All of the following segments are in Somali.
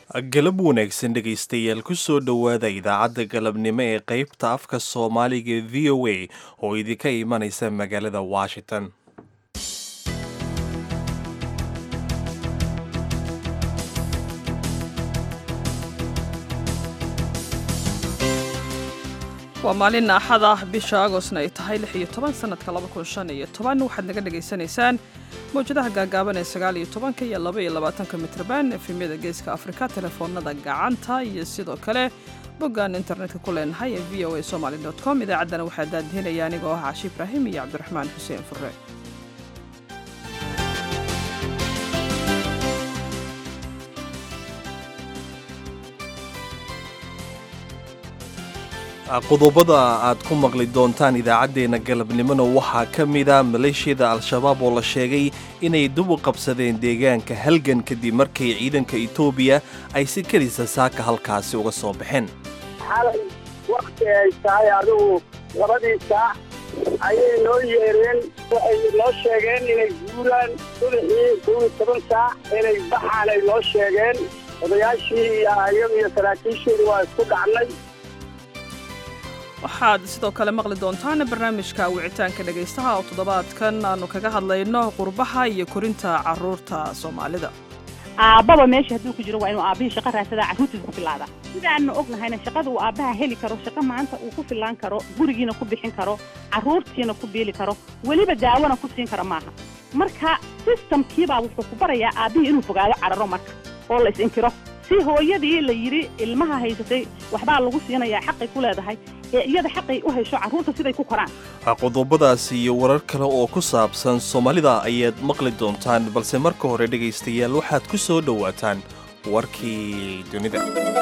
galab wanaagsan dhegaystayaal kusoo dhowaada idaacadda galabnimo ee qaybta afka soomaaliga v o a oo idinka imanaysa magaalada washington waa maalin axad ah bisha agostna ay tahay lix iyo toban sanadka laba kun shan iyo toban waxaad naga dhagaysanaysaan mawjadaha gaagaaban ee sagaal iyo tobanka iyo laba iyo labaatanka mitrban efemyada geeska afrika telefoonada gacanta iyo sidoo kale boggaan internetka ku leenahay ee v o a somaly com idaacaddana waxaa daadihinaya anigoo ah cashi ibraahim iyo cabdiraxmaan xuseen fure qodobada aad ku maqli doontaan idaacaddeenna galabnimona waxaa ka mida maleeshiyada al-shabaab oo la sheegay inay dib u qabsadeen deegaanka halgan kadib markay ciidanka etoobiya ay si kelisa saaka halkaasi uga soo baxeen xalay wakti ay tahay adigu labadii saac ayay noo yeereen waxay noo sheegeen inay guuraan subaxii kow iyo toban saac inay baxaan ay noo sheegeen odayaashii iyo ayaga iyo saraakiisheedi waa isku dhacnay waxaad sidoo kale maqli doontaan barnaamijka wicitaanka dhegaystaha oo toddobaadkan aanu kaga hadlayno qurbaha iyo korinta carruurta soomaalida aabbaba meesha hadduu ku jiro waa inuu aabbihii shaqa raadsadaa carruurtiisa ku filaada sidaanna ognahayna shaqada uu aabbaha heli karo shaqo maanta uu ku filaan karo gurigiina ku bixin karo carruurtiina ku biili karo weliba daawona ku siin karo maaha marka sistamkiibaa wuxuu ku barayaa aabbihii inuu fogaado cararo marka oo la is-inkiro si hooyadii la yidhi ilmaha haysatay waxbaa lagu siinayaa xaqay ku leedahay ee iyada xaqay u haysho carruurta siday ku koraan qodobadaas iyo warar kale oo ku saabsan soomaalida ayaad maqli doontaan balse marka hore dhegaystayaal waxaad ku soo dhowaataan warkii dunida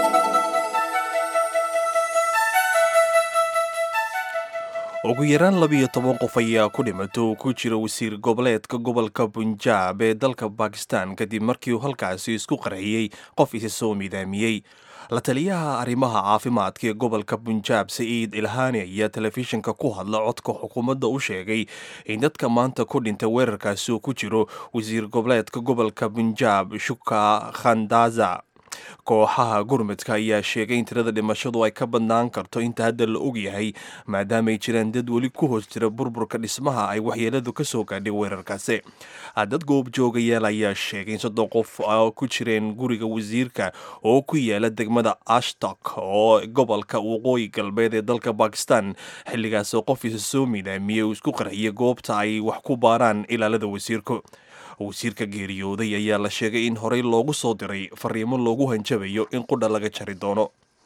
ugu yaraan labiyo toban qof ayaa ku dhimatay oo ku jira wasiir goboleedka gobolka bunjaab ee dalka bakistan kadib markii uu halkaasi isku qarxiyey qof isa soo midaamiyey la taliyaha arrimaha caafimaadka ee gobolka bunjaab sa'iid ilhaani ayaa telefishinka ku hadla codka xukuumadda u sheegay in dadka maanta ku dhintay weerarkaasi uu ku jiro wasiir goboleedka gobolka bunjaab shuka khandaza kooxaha gurmudka ayaa sheegay in tirada dhimashadu ay ka badnaan karto inta hadda la og yahay maadaamaay jiraan dad weli ku hoos jira burburka dhismaha ay waxyeeladu ka soo gaadhay weerarkaasi dad goobjoogayaal ayaa sheegay in soddon qof ku jireen guriga wasiirka oo ku yaala degmada ashtok oo gobolka waqooyi galbeed ee dalka bakistan xilligaasoo qof isa soo midaamiyey uu isku qarxiyay goobta ay wax ku baaraan ilaalada wasiirku wasiirka geeriyooday ayaa la sheegay in horey loogu soo diray fariimo loogu hanjabayo in qudha laga jari doono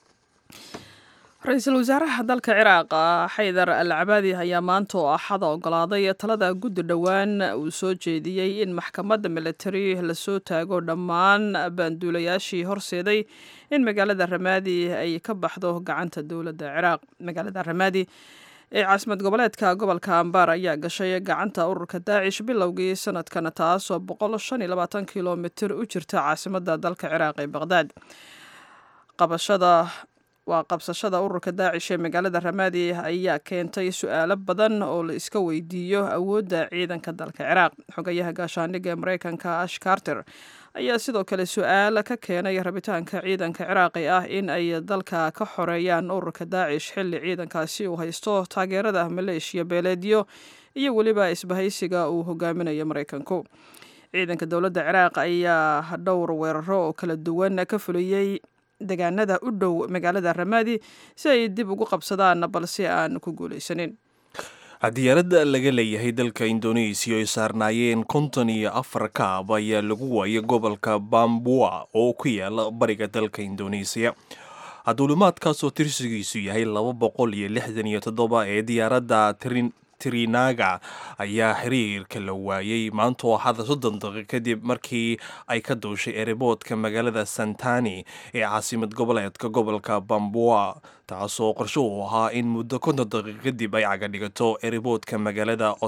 ra-iisul wasaaraha dalka ciraaq xaydar al cabaadi ayaa maanta oo axada ogolaaday talada guddi dhowaan uu soo jeediyey in maxkamadda militari lasoo taago dhammaan baanduulayaashii horseeday in magaalada ramaadi ay ka baxdo gacanta dowladda ciraaq magaalada ramaadi ee caasimad goboleedka gobolka ambar ayaa gashay gacanta ururka daacish bilowgii sanadkan taasoo boqol shan iyo labaatan kilomitir u jirta caasimadda dalka ciraaq ee baqhdaad qabashada waa qabsashada ururka daacish ee magaalada ramaadi ayaa keentay su-aalo badan oo la iska weydiiyo awoodda ciidanka dalka ciraaq xogayaha gaashaandhigga ee mareykanka ash carter ayaa sidoo kale su-aal ka keenay rabitaanka ciidanka ciraaqi ah in ay dalka ka xoreeyaan ururka daacish xilli ciidankaasi uu haysto taageerada maleeshiya beeleedyo iyo weliba isbahaysiga uu hogaaminayo maraykanku ciidanka dowladda ciraaq ayaa dhowr weeraro oo kala duwan ka fuliyey degaanada u dhow magaalada ramaadi si ay dib ugu qabsadaan balse aan ku guulaysanin diyaaradda laga leeyahay dalka indoneesiya ay saarnaayeen konton iyo afar kaab ayaa lagu waayay gobolka bambua oo ku yaala bariga dalka indoneesiya duulimaadkaasoo tirsigiisu yahay laba boqol iyo lixdan iyo toddoba ee diyaaradda trinaga ayaa xiriirka la waayey maanta oo axada soddon daqiiq kadib markii ay ka duushay ereboodka magaalada santani ee caasimad goboleedka gobolka bambua taasoo qorsho u ahaa in muddo konton daqiiq kadib ay caga dhigato ereboodka magaalada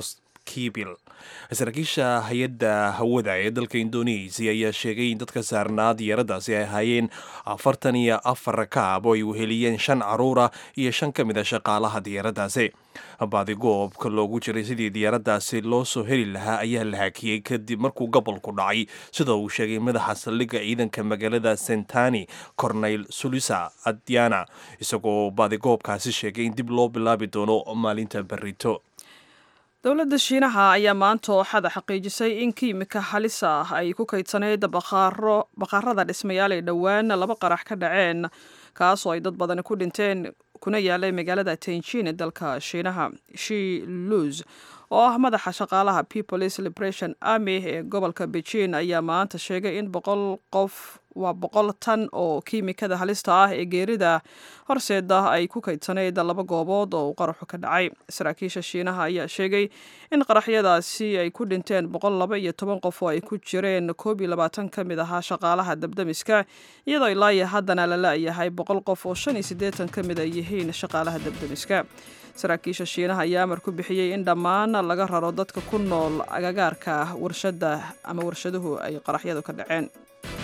kibil saraakiisha hay-adda hawada ee dalka indonesia ayaa sheegay in dadka saarnaa diyaaradaasi ay ahaayeen afartan iyo afar rakaab oo ay weheliyeen shan caruura iyo shan ka mid a shaqaalaha diyaaradaasi baadigoobka loogu jiray sidii diyaaradaasi loo soo heli lahaa ayaa la hakiyey kadib markuu gobolku dhacay sida uu sheegay madaxa saldhigga ciidanka magaalada sentani corneyl sulisa adyana isagoo baadigoobkaasi sheegay in dib loo bilaabi doono maalinta berito dowladda shiinaha ayaa maanta ooxada xaqiijisay in kiimika halis ah ay ku kaydsaneyd baqaarada dhismayaal ay dhowaan laba qarax ka dhaceen kaasoo ay dad badani ku dhinteen kuna yaalay magaalada tenjin ee dalka shiinaha shi luz oo ah madaxa shaqaalaha peoples liberation army ee gobolka beijing ayaa maanta sheegay in boqol qof waa boqol tan oo kiimikada halista ah ee geerida horseeda ay ku kaydsaneyd laba goobood oo uu qaraxu ka dhacay saraakiisha shiinaha ayaa sheegay in qaraxyadaasi ay ku dhinteen boqol laba iyo toban qof oo ay ku jireen koob iyo labaatan ka mid ahaa shaqaalaha dabdamiska iyadoo ilaaya haddana la la-yahay boqol qof oo shan iyo siddeetan ka mid ay yihiin shaqaalaha dabdamiska saraakiisha shiinaha ayaa amar ku bixiyey in dhammaan laga raro dadka ku nool agagaarka warshadda ama warshaduhu ay qaraxyadu ka dhaceen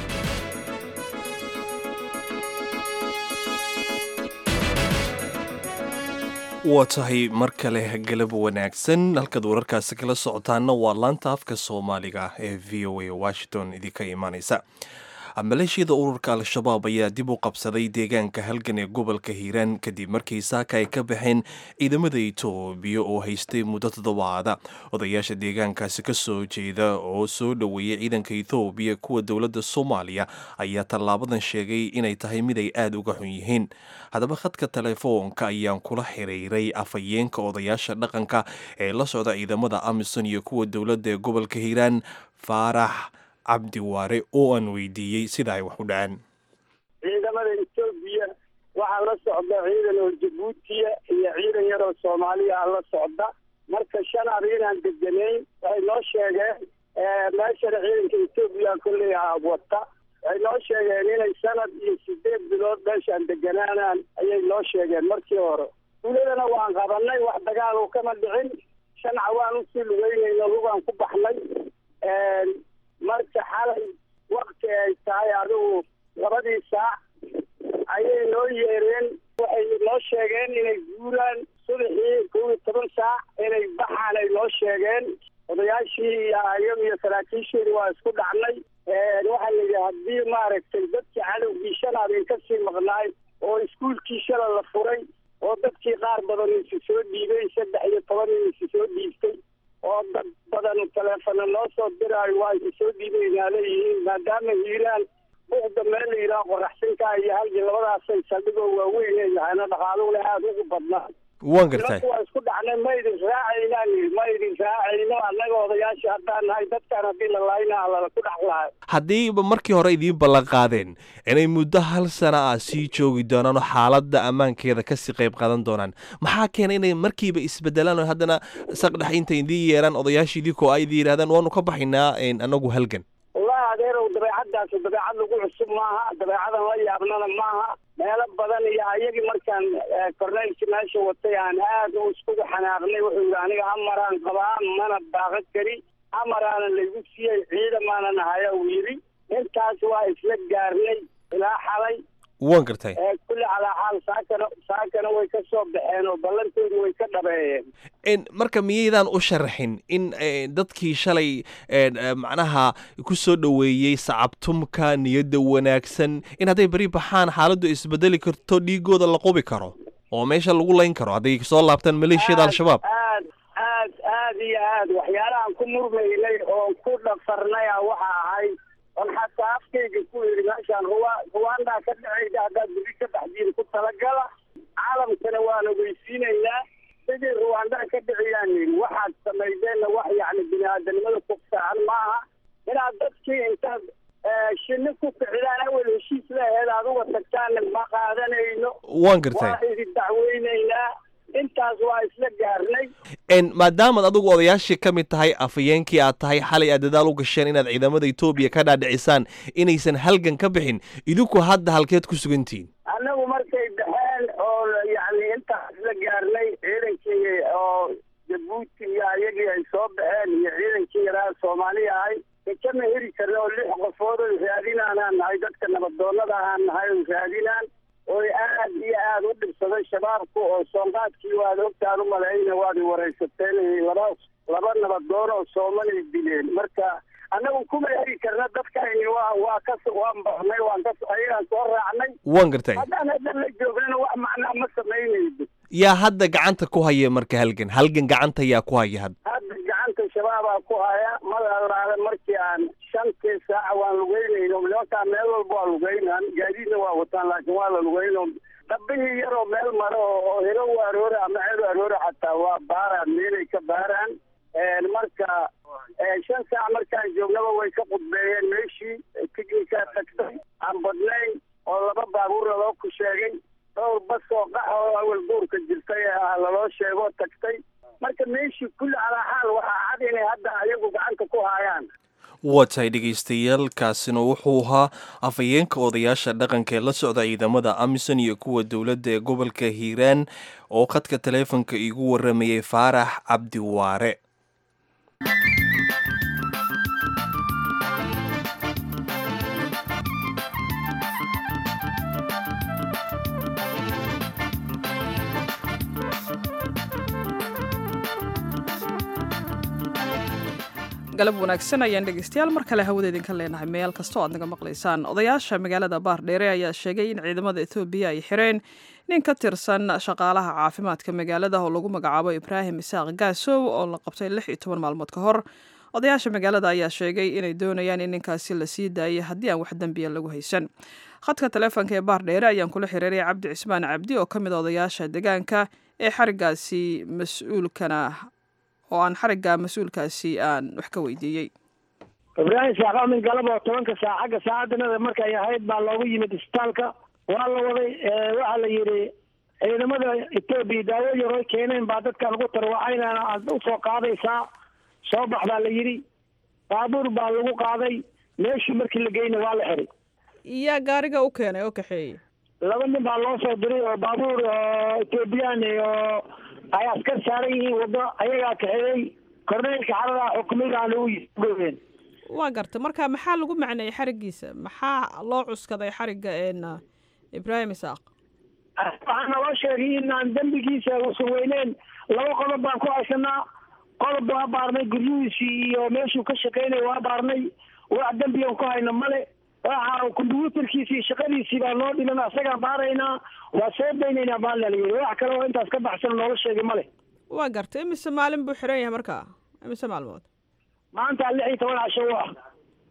waa tahay mar kale galab wanaagsan halkaad wararkaasi kala socotaana waa laanta afka soomaaliga ee v o a washington idinka imaaneysa maleeshiyada ururka al-shabaab ayaa dib u qabsaday deegaanka halgan ee gobolka hiiraan kadib markii saaka ay ka baxeen ciidamada itoobiya oo haystay muddo toddobaada odayaasha deegaankaasi ka soo jeeda oo soo dhoweeyay ciidanka ethoobiya kuwa dowladda soomaaliya ayaa tallaabadan sheegay inay tahay mid ay aada uga xun yihiin haddaba khadka telefoonka ayaan kula xiriiray afhayeenka odayaasha dhaqanka ee la socda ciidamada amisom iyo kuwa dowladda ee gobolka hiiraan faarax cabdi waare oo aan weydiiyey sida ay wax u dhaceen ciidamada etoobiya waxaa la socda ciidan oo jabuutiya iyo ciidan yar oo soomaaliya la socda marka shan arrinaan deganayn waxay noo sheegeen meeshana ciidanka etoobiya kolley wata waxay noo sheegeen inay sanad iyo sideed bilood meeshaan deganaanaan ayay noo sheegeen markii hore duuladana waan qabanay wax dagaal kama dhicin shan cawaan usii lugeynayno lugaan ku baxnay marka xalay wakti ay tahay adigu labadii saac ayay noo yeereen waxay noo sheegeen inay guuraan subaxii kow iyo toban saac inay baxaan ay noo sheegeen odayaashii iyo ayagu iyo saraakiisheedi waa isku dhacnay waxaa la yidhi haddii maaragtay dadkii cadowgii shanaad in kasii maqnaay oo iskuulkii shala la furay oo dadkii qaar badan isi soo dhiibay saddex iyo toban in isi soo dhiibtay oo dad badan taleefona noo soo diraayo waa isi soo dhiibaynaa leeyihiin maadaama hiiraan buuqda meel la yidhaha qoraxsinkaa iyo halkii labadaasay saldhigoo waaweyn ay yahayna dhaqaaluna aada ugu badnaa waan gartay waa isku dhacnay ma idin raacaynaan yidhi ma idin raacayno annaga odayaasha haddaan nahay dadkaan haddii la laayna lala ku dhex lahay haddiiba markii hore idiin ballan qaadeen inay muddo hal sana ah sii joogi doonaan oo xaaladda ammaankeeda kasii qayb qaadan doonaan maxaa keena inay markiiba isbedelaan oo haddana saqdhex inta idiin yeeraan odayaashii idinkoo ay idin yidhahdaan waanu ka baxaynaa anagu halgan wallahi adeerow dabeecaddaas dabeecad lagu cusub maaha dabeecadan la yaabnana maaha meelo badan iyo ayagii markaan korneylkii meesha watay aan aad u iskugu xanaaqnay wuxuu yidhi aniga amaraan qabaa mana baaqan kari amaraana laygu siiyey ciidamaana nahaya uu yidhi intaas waa isla gaarnay ilaa xalay waan gartay kulli calaa xaal saakana saakana way ka soo baxeen oo ballantoodu way ka dhabeeyeen marka miyaydaan u sharaxin in dadkii shalay macnaha ku soo dhoweeyey sacabtumka niyadda wanaagsan in hadday beri baxaan xaaladdu isbedeli karto dhiigooda la qubi karo oo meesha lagu layn karo hadday soo laabtaan maleeshiyada al-shabaab aad aad aad iyo aad waxyaalahaan ku murmaynay oo ku dhafarnay a waxa ahay on xataa afkayga ku yidhi meeshaan ruwa ruwaandaa ka dhacaysa haddaad beri ka baxdiin ku talagala caalamkana waan ogeysiinaynaa sidii ruwaandaa ka dhiciyaan yidhi waxaad samaydeenna wax yacni bini aadanimada ku fiican maaha inaad dadkii intaad shinni ku kicdaan awel heshiis laheed aad uga tagtaanna ma qaadanayno waan gartay waa idin dacweynaynaa intaas waa isla gaarnay maadaamaad adigu odayaashii ka mid tahay afhayeenkii aad tahay xalay aad dadaal u gasheen inaad ciidamada etoobiya ka dhaadhicisaan inaysan halgan ka bixin idinku hadda halkeed ku sugantihiin annagu markay baxeen oo yacni intaas isla gaarnay ciidankii oo jabuuti jabuuti iyo ayagii ay soo baxeen iyo ciidankii yaraa soomaaliya ahay kama heri karna oo lix qofood oo raadinaanaan nahay dadka nabadoonada ahaan nahay oo raadinaan oy aad iyo aad u dhibsaday shabaabku oo soonqaadkii waad ogtaan u malayna waad i waraysateen laba laba nabadoon oo soomanay dileen marka annagu kuma heri karna dadkayni waa waa ka waan baxnay waan ka ayagaan soo raacnay waan gartay haddaan haddan la joognana wax macnaa ma samaynaydo yaa hadda gacanta ku haya marka halgan halgan gacanta yaa ku haya hadda hadda gacanta shabaabaa ku haya madalaale markii aan shantii saaca waan lugeynayno nimankaa meel walba waa lugeynaan gaadiidna waa wataan laakiin waa la lugeyno dhabbihii yaroo meel maro oo helo u aroora ama ceel u aroora xataa waa baaraan meelay ka baaraan marka shan saac markaan joognaba way ka qudbeeyeen meeshii tignikaa tagtay aan badnayn oo laba baabuurna loo ku sheegay dhowr bas oo qax oo awal duurka jirtay ah laloo sheegoo tagtay marka meeshii kulli calaa xaal waxaa cad inay hadda ayagu gacanta ku haayaan waa tahay dhegaystayaal kaasina wuxuu ahaa afhayeenka odayaasha dhaqanka ee la socda ciidamada amisom iyo kuwa dowladda ee gobolka hiiraan oo khadka taleefonka iigu waramayay faarax cabdiwaare galab wanaagsan ayaan dhegeystayaal mar kale hawada idinka leenahay meel kastoo aad naga maqlaysaan odayaasha magaalada baardheere ayaa sheegay in ciidamada ethoobiya ay xireen nin ka tirsan shaqaalaha caafimaadka magaalada oo lagu magacaabo ibraahim isaaq gaasow oo la qabtay lix iyo toban maalmood ka hor odayaasha magaalada ayaa sheegay inay doonayaan in ninkaasi la sii daayay haddii aan wax dembiya lagu haysan khadka taleefonka ee baardheere ayaan kula xiriiray cabdi cismaan cabdi oo ka mid a odayaasha deegaanka ee xarigaasi mas-uulkana oo aan xarigga mas-uulkaasi aan wax ka weydiiyey ibraahim saaqaamin galab oo tobanka saac xagga saacadanada markay ahayd baa loogu yimid isbitaalka waa la waday waxaa la yidhi ciidamada etoobiya daawo yaroy keeneen baa dadkan ugu tarwacayna aad usoo qaadaysaa soo bax baa la yidhi baabuur baa lagu qaaday meeshii markii la geyna waa la xiray yaa gaariga u keenay oo kaxeeyey laba nin baa loo soo diray oo baabuur oo etoobiyaan oo ay askar saaran yihiin waddo ayagaa kaxeeyey korneylka xaradaa xukumidaana u goyeen waa garta marka maxaa lagu macneeyey xariggiisa maxaa loo cuskaday xarigga een ibraahim isaaq waxaa naloo sheegay inaan dembigiisa usan weyneen laba qodob baan ku haysanaa qodob waa baarnay guryuhiisii iyo meeshuu ka shaqeynaya waa baarnay wax dembigan ku hayna male waxa kombyuutarkiisii shaqadiisii baa noo dhiman asagaan baaraynaa waa soo daynaynaa baa lalayiri wax kale oo intaas ka baxsan noola sheegay male waa garta imise maalin buu xiran yahay markaa imise maalmood maanta lix iyo toban casho u ah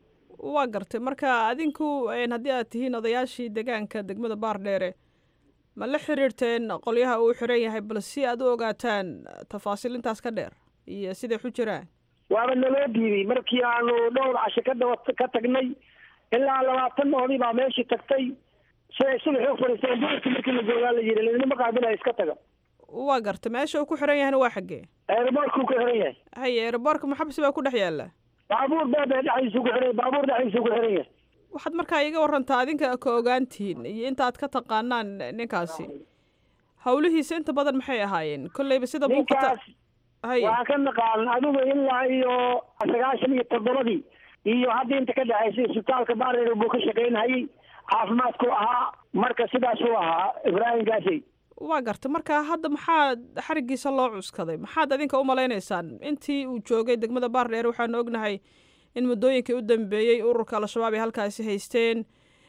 waa gartay marka adinku haddii aad tihiin odayaashii deegaanka degmada baardheere ma la xiriirteen qolyaha uu xiran yahay bal si aad u ogaataan tafaasiil intaas ka dheer iyo siday xu jiraan waaba naloo diiday markii aanu dhowr casho ka daba ka tagnay ilaa labaatan oodii baa meeshii tagtay siday subaxi u fadhiisteen duurkii markii la joogaa la yidhi laydinama qaabilaya iska taga waa garta meesha uu ku xiran yahayna waa xaggee eeraboorkuu ku xiran yahay haye eeraboorka maxabsi baa ku dhex yaalla baabuur beebe dhexdiisuu ku xiran baabuur dhexdiisuu ku xiran yahay waxaad markaa iga warantaa adinka ka ogaantihiin iyo intaad ka taqaanaan ninkaasi hawlihiisa inta badan maxay ahaayeen kolleyba sida muuqata ninkaas waxaa ka naqaan adigu ilaa iyo sagaashan iyo toddobadii iyo hadda inta ka dhexaysay isbitaalka baareer buu ka shaqaynhayay caafimaadku ahaa marka sidaasuu ahaa ibraahim gaasey waa garta marka hadda maxaad xariggiisa loo cuskaday maxaad adinka u malaynaysaan intii uu joogay degmada baardheer waxaanu ognahay in muddooyinkii u dambeeyey ururka al-shabaab ay halkaasi haysteen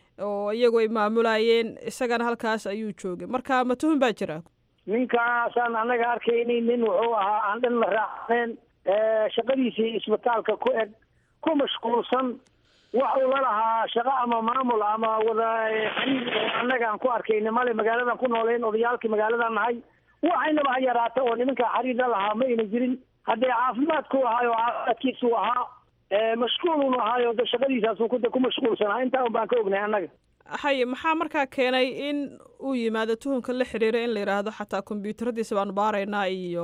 oo iyagu ay maamulayeen isagana halkaas ayuu joogay marka ma tuhun baa jira ninkaasaan annaga arkaynin nin wuxuu ahaa aan dhan la raacneen shaqadiisii isbitaalka ku eg ku mashquulsan wax uu la lahaa shaqo ama maamul ama wada xiriir oo annaga aan ku arkayna male magaaladan ku nooleyn odayaalkii magaaladan nahay waxaynaba ha yaraata oo nimankaa xiriir la lahaa ma ayna jirin haddee caafimaadku ahaayo caafimaadkiisuu ahaa mashquulunu ahaayo de shaqadiisaasuu ku ku mashquulsanaa intaa un baan ka ognahay annaga haye maxaa markaa keenay in uu yimaado tuhunka la xiriira in la yidhaahdo xataa kombyuutaradiisa baanu baaraynaa iyo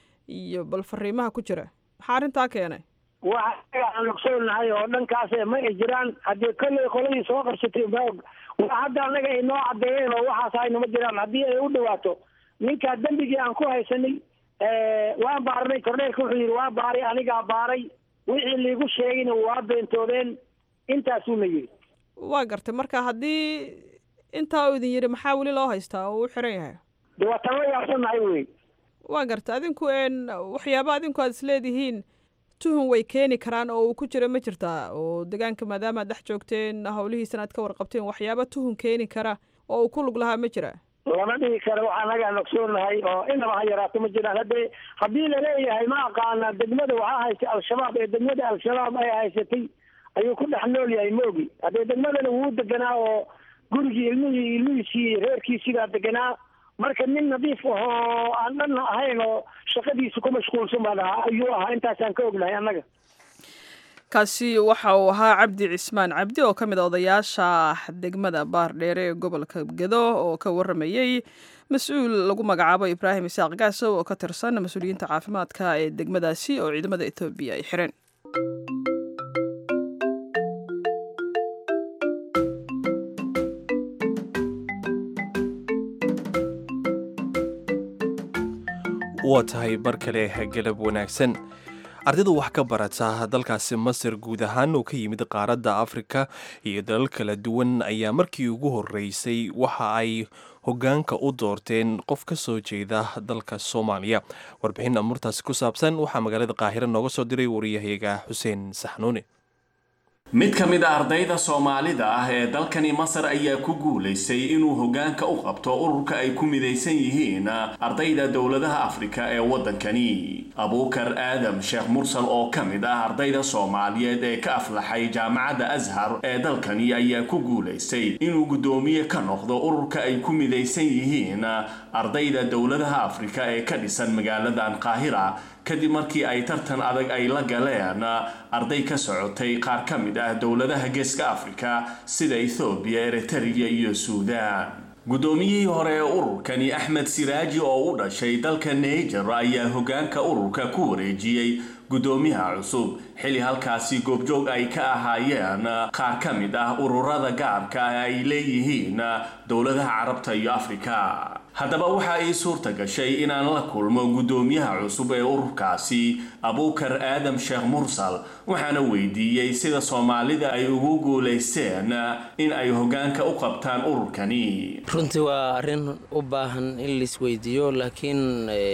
iyo bal fariimaha ku jira maxaa arrintaa keenay waxa aan ogsoonahay oo dhankaas ma ay jiraan haddii kolley qoladii soo qabsatay ma og waa hadda annaga ay noo caddeeyeen oo waxaas aynama jiraan haddii ay u dhawaato ninkaa dembigii aan ku haysanay waan baarnay korneelka wuxuu yidhi waa baaray anigaa baaray wixii liigu sheegayna waa beentoodeen intaasuu la yidhi waa gartay marka haddii intaa uu idin yidhi maxaa weli loo haystaa oo uu xiran yahay de waa tan la yaabsannahay wey waa garta adinku n waxyaaba adinku aad isleedihiin tuhun way keeni karaan oo uu ku jiro ma jirtaa oo deegaanka maadaama ad dhex joogteen howlihiisana aad ka warqabteen waxyaaba tuhun keeni kara oo uu ku lug lahaa ma jira lama dhihi karo waxaa nagaa nogsoonahay oo inaba ha yaraato ma jiraan hadde haddii laleeyahay ma aqaana degmada waxaa haystay al-shabaab ee degmada al-shabaab ay haysatay ayuu ku dhex nool yahay moogi haddee degmadana wuu deganaa oo gurigii ilmihii ilmihiisii reerkiisiibaa deganaa marka nin nadiif ahoo aan dhanna ahayn oo shaqadiisa ku mashquulsan baan ahaa ayuu ahaa intaasaan ka ognahay annaga kaasi waxa uu ahaa cabdi cismaan cabdi oo ka mid a odayaasha degmada baardheere ee gobolka gedo oo ka waramayey mas-uul lagu magacaabo ibraahim isaaq gaasow oo ka tirsan mas-uuliyiinta caafimaadka ee degmadaasi oo ciidamada etoobiya ay xireen waa tahay mar kale galab wanaagsan ardayda wax ka barata dalkaasi masar guud ahaan oo ka yimid qaaradda afrika iyo dalal kala duwan ayaa markii ugu horeysay waxa ay hogaanka u doorteen qof ka soo jeeda dalka soomaaliya warbixin amurtaasi ku saabsan waxaa magaalada qaahire nooga soo diray wariyahayaga xuseen saxnuuni mid ka mid a ardayda soomaalida ah ee dalkani masar ayaa ku guulaystay inuu hoggaanka u qabto ururka ay ku midaysan yihiin ardayda dowladaha afrika ee waddankani abuukar aadam sheekh mursal oo ka mid ah ardayda soomaaliyeed ee ka aflaxay jaamacadda ashar ee dalkani ayaa ku guulaystay inuu guddoomiye ka noqdo ururka ay ku midaysan yihiin ardayda dowladaha afrika ee ka dhisan magaaladan qaahira kadib markii ay tartan adag ay la galeen arday ka socotay qaar ka mid ah dowladaha geeska afrika sida ethoobiya eritariya iyo suudaan guddoomiyihii hore ee ururkani axmed siraaji oo u dhashay dalka naiger ayaa hoggaanka ururka ku wareejiyey guddoomiyaha cusub xilli halkaasi goobjoog ay ka ahaayeen qaar ka mid ah ururada gaarka ah ay leeyihiin dowladaha carabta iyo afrika haddaba waxa ay suurta gashay inaan la kulmo guddoomiyaha cusub ee ururkaasi abuukar aadam sheekh mursal waxaana weydiiyey sida soomaalida ay ugu guulaysteen in ay hoggaanka u qabtaan ururkani runtii waa arrin u baahan in laisweydiiyo laakiin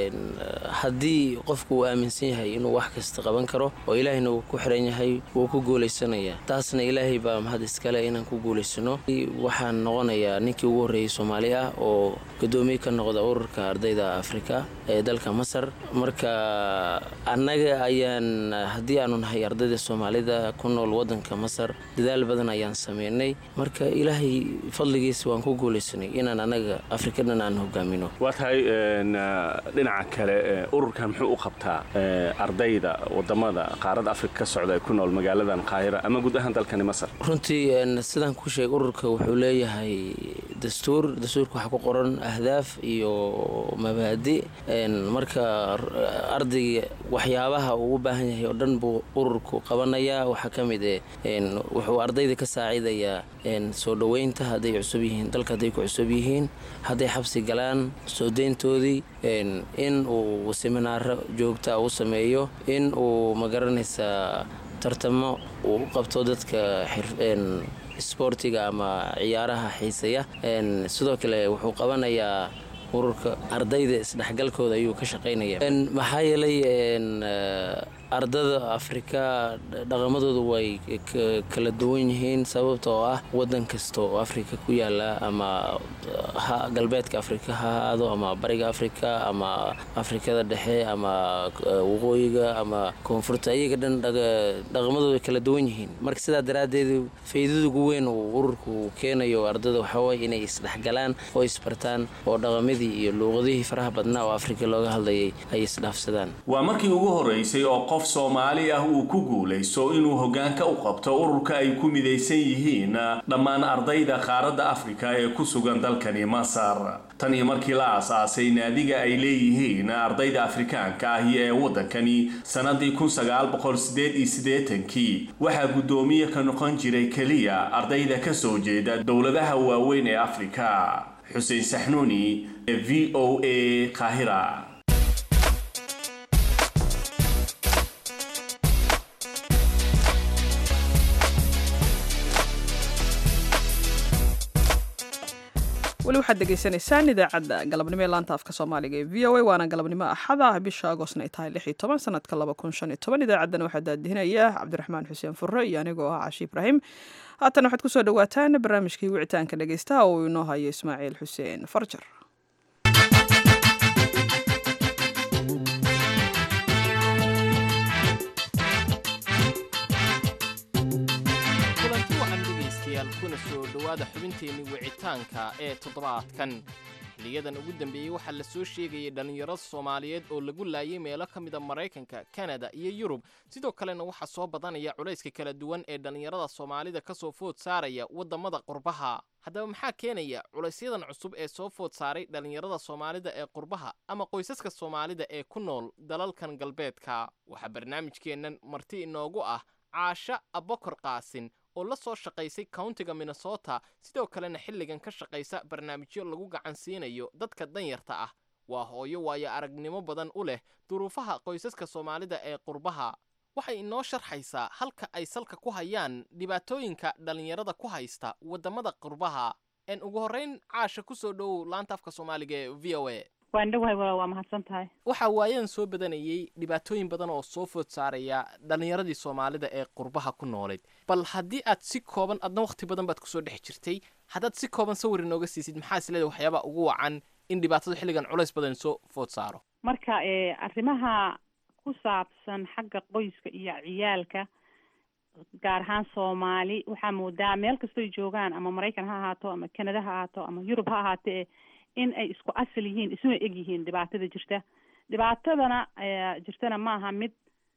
haddii qofku uu aaminsan yahay inuu wax kasta qaban karo oo ilaahayna uu ku xiran yahay wuu ku guulaysanayaa taasna ilaahay baa mahad iskale inaan ku guulaysano waxaan noqonayaa ninkii ugu horreeyey soomaali ah oo gudoomiye ka noqda ururka ardayda afrika ee dalka masar marka annaga ayaan haddii aanu nahay ardayda soomaalida ku nool wadanka masar dadaal badan ayaan sameynay marka ilaahay fadligiisa waan ku guulaysanay inaan annaga afrikadan aan hogaamino waa tahay dhinaca kale ururkan muxuu u qabtaa ardayda wadamada qaaradda afrika ka socda ee ku nool magaaladan qaahira ama guud ahaan dalkani masar runtii sidaan ku sheegay ururka wuxuu leeyahay dastuur dastuurka waxaa ku qoran ahdaaf iyo mabaadi marka ardayga waxyaabaha uu u baahan yahay oo dhan buu ururku qabanayaa waxaa ka mid eh wuxuu ardayda ka saacidayaa soo dhoweynta hadday cusub yihiin dalka hadday ku cusub yihiin hadday xabsi galaan soo deyntoodii in uu seminaaro joogta u sameeyo in uu magaranaysaa tartamo uu u qabto dadka isboortiga ama ciyaaraha xiisaya sidoo kale wuxuu qabanayaa ururka ardayda isdhexgalkooda ayuu ka shaqaynaya maxaa yeelay ardada afrika dhaqamadoodu way kala duwan yihiin sababta oo ah wadan kasta oo afrika ku yaala ama galbeedka afrika ha ahaado ama bariga afrika ama afrikada dhexe ama waqooyiga ama koonfurta iyaga dhan dhaqamadooda kala duwan yihiin marka sidaa daraaddeed faa'iidada ugu weyn uu ururku keenayo ardada waxaaway inay isdhexgalaan oo isbartaan oo dhaqamadii iyo luuqadihii faraha badnaa oo afrika looga hadlayay ay isdhaafsadaan waa markii ugu horeysay oo qof soomaali ah uu ku guulaysto inuu hoggaanka u qabto ururka ay ku midaysan yihiin dhammaan ardayda qaaradda afrika ee ku sugan dalkani masar tan iyo markii la aasaasay naadiga ay leeyihiin ardayda afrikaanka ahi ee waddankani sannadii kii waxaa guddoomiye ka noqon jiray keliya ardayda ka soo jeeda dowladaha waaweyn ee afrika xuseen saxnuuni ee v o a qaahira weli waxaad degeysanaysaan idaacadda galabnimo ee laanta afka soomaaliga ee v o a waana galabnimo axada bisha agoostna ay tahay lix iyo toban sanadka laba kun shan iyo toban idaacaddana waxaa daadihinaya cabdiraxmaan xuseen furre iyo anigoo ah cashi ibraahim haatan waxaad kusoo dhawaataan barnaamijkii wicitaanka dhegeystaha oo uu inoo hayo ismaaciil xuseen farjar kulanti wacan dhegaystayaal kuna soo dhowaada xubinteenni wicitaanka ee toddobaadkan xiliyadan ugu dambeeyey waxaa la soo sheegayay dhallinyaro soomaaliyeed oo lagu laayay meelo ka mida maraykanka kanada iyo yurub sidoo kalena waxaa soo badanaya culayska kala duwan ee dhallinyarada soomaalida ka soo food saaraya waddamada qurbaha haddaba maxaa keenaya culaysyadan cusub ee soo food saaray dhallinyarada soomaalida ee qurbaha ama qoysaska soomaalida ee ku nool dalalkan galbeedka waxaa barnaamijkeennan marti inoogu ah caasha abokor qaasin oo la soo shaqaysay countiga minnesota sidoo kalena xilligan ka shaqaysa barnaamijyo lagu gacan siinayo dadka danyarta ah waa hooyo waayo aragnimo badan u leh duruufaha qoysaska soomaalida ee qurbaha waxay inoo sharxaysaa halka ay salka ku hayaan dhibaatooyinka dhallinyarada ku haysta waddamada qurbaha en ugu horrayn caasha ku soo dhowow laanta afka soomaaliga ee v o a waan dhowahay waa waa mahadsan tahay waxaa waayadan soo badanayay dhibaatooyin badan oo soo food saaraya dhallinyaradii soomaalida ee qurbaha ku noolayd bal haddii aad si kooban adna wakhti badan baad kusoo dhex jirtay haddaad si kooban sawir inooga siisid maxaa is leedahay waxyaabaa ugu wacan in dhibaatadu xilligan culays badan soo food saaro marka arrimaha ku saabsan xagga qoyska iyo ciyaalka gaar ahaan soomaali waxaa moodaa meel kastoy joogaan ama maraykan ha ahaato ama canada ha ahaato ama yurub ha ahaatee in ay isku asal yihiin isuna eg yihiin dhibaatada jirta dhibaatadana jirtana maaha mid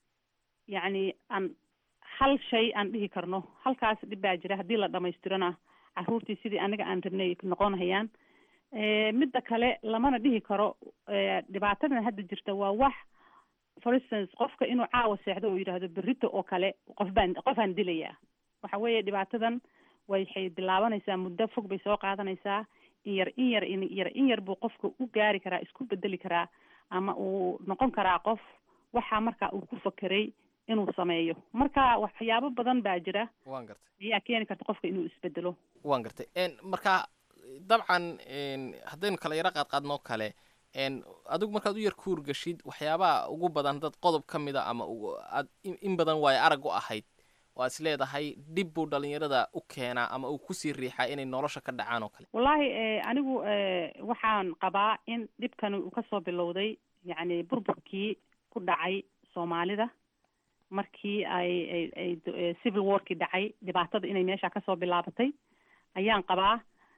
yacni aan hal shay aan dhihi karno halkaas dhib baa jira haddii la dhamaystirona caruurtii sidii aniga aan rabnay noqonhayaan midda kale lamana dhihi karo dhibaatadan hadda jirta waa wax for instance qofka inuu caawa seexdo oo yidhaahdo berrito oo kale qof baan qofaan dilayaa waxa weeye dhibaatadan waxay bilaabanaysaa muddo fog bay soo qaadanaysaa in yar in yar in yar in yar buu qofka u gaari karaa isku bedeli karaa ama uu noqon karaa qof waxa marka uu ku fakeray inuu sameeyo marka waxyaabo badan baa jira waan gartay ayaa keeni karta qofka inuu isbedelo waan gartay marka dabcan haddaynu kala yaro qaadqaadnoo kale adigu markaad u yar kuur gashid waxyaabaha ugu badan dad qodob ka mida ama aad in badan waayo arag u ahayd oo aad is leedahay dhib buu dhallinyarada u keenaa ama uu kusii riixaa inay nolosha ka dhacaan oo kale wallaahi anigu waxaan qabaa in dhibkani uu kasoo bilowday yacni burburkii ku dhacay soomaalida markii ay ay civil warkii dhacay dhibaatada inay meesha kasoo bilaabatay ayaan qabaa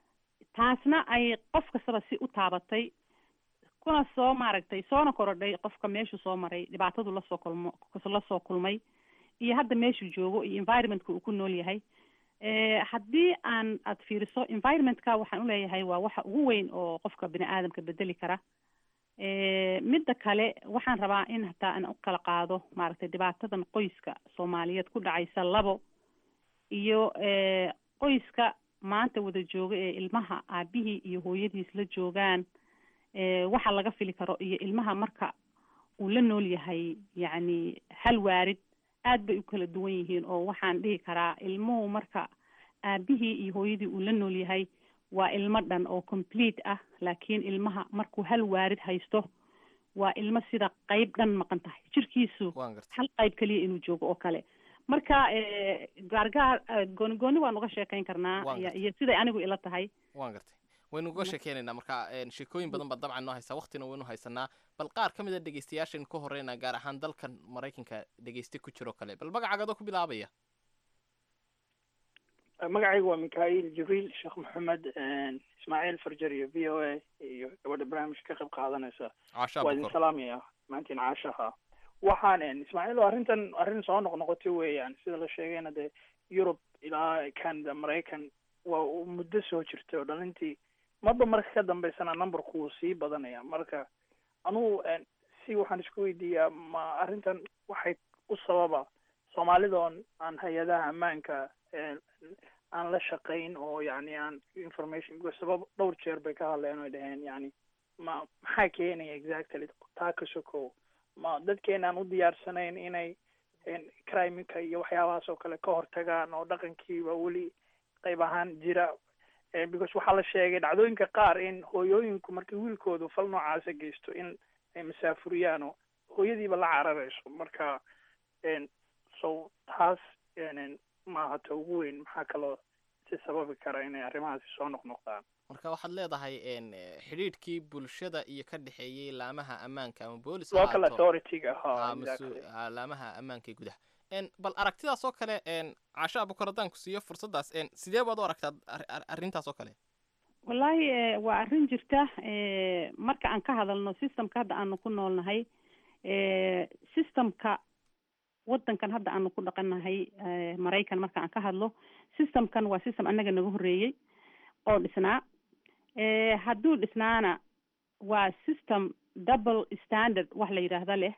taasna ay qof kastaba si u taabatay kuna soo maaragtay soona korodhay qofka meeshuu soo maray dhibaatadu lasoo kulmo lasoo kulmay iyo hadda meeshuu joogo iyo environmentka uu ku nool yahay haddii aan aad fiiriso environmentka waxaan uleeyahay waa waxa ugu weyn oo qofka bini aadamka bedeli kara midda kale waxaan rabaa in hataa aan u kala qaado maaragtay dhibaatadan qoyska soomaaliyeed ku dhacaysa labo iyo qoyska maanta wada jooga ee ilmaha aabihii iyo hooyadiis la joogaan waxa laga fili karo iyo ilmaha marka uu la nool yahay yacni hal waarid aad bay u kala duwan yihiin oo waxaan dhihi karaa ilmuhu marka aabihii iyo hooyadii uu la nool yahay waa ilmo dhan oo complete ah laakiin ilmaha markuu hal waarid haysto waa ilmo sida qayb dhan maqan tahay jirkiisu hal qayb keliya inuu joogo oo kale marka gaargaar gooni gooni waan uga sheekayn karnaa iyo siday anigu ila tahay waan gartay waynu uga sheekeynaynaa marka sheekooyin badan baa dabcan noo haysaa waqtina waynu haysanaa bal qaar ka mid a dhegeystayaashaynu ka horreynaa gaar ahaan dalkan maraykanka dhegeyste ku jiroo kale bal magacaagadoo ku bilaabaya magacaygu waa mikhail jibriil sheekh maxamed ismaaciil farjar iyo v o a iyo gabadha barnaamijka ka qayb qaadanaysa waa idin salaamaya maantiin caashaha waxaan ismaaciil arrintan arrin soo noqnoqotay weeyaan sida la sheegayna dee yurub ilaa canada maraykan waa muddo soo jirtay oo dhalintii marba marka ka dambeysana numberku wuu sii badanaya marka anugu si waxaan isku weydiiyaa ma arrintan waxay u sababa soomaalidoon aan hay-adaha ammaanka aan la shaqayn oo yani aan information sabab dhowr jeer bay ka hadleen oy dhaheen yani ma maxaa keenaya exactly taa ka sokow ma dadkeena aan u diyaarsanayn inay crimeka iyo waxyaabahaas oo kale ka hortagaan oo dhaqankiiba weli qayb ahaan jira because waxaa la sheegay dhacdooyinka qaar in hooyooyinku markay wiilkoodu fal noocaasa geysto in ay masaafuriyaan oo hooyadiiba la cararayso marka so taas maaha ta ugu weyn maxaa kaloo si sababi kara inay arrimahaasi soo noqnoqdaan marka waxaad leedahay xidhiidhkii bulshada iyo ka dhexeeyey laamaha ammaanka ama boolis local authority-ga laamaha ammaanka ee gudaha bal aragtidaas oo kale caasho abukar haddaan ku siiyo fursaddaas sidee baad u aragtaa arrintaas oo kale wallaahi waa arrin jirta marka aan ka hadalno systemka hadda aanu ku noolnahay systemka waddankan hadda aanu ku dhaqannahay maraykan marka aan ka hadlo systemkan waa system annaga naga horreeyey oo dhisnaa hadduu dhisnaana waa system double standard wax la yidhaahda leh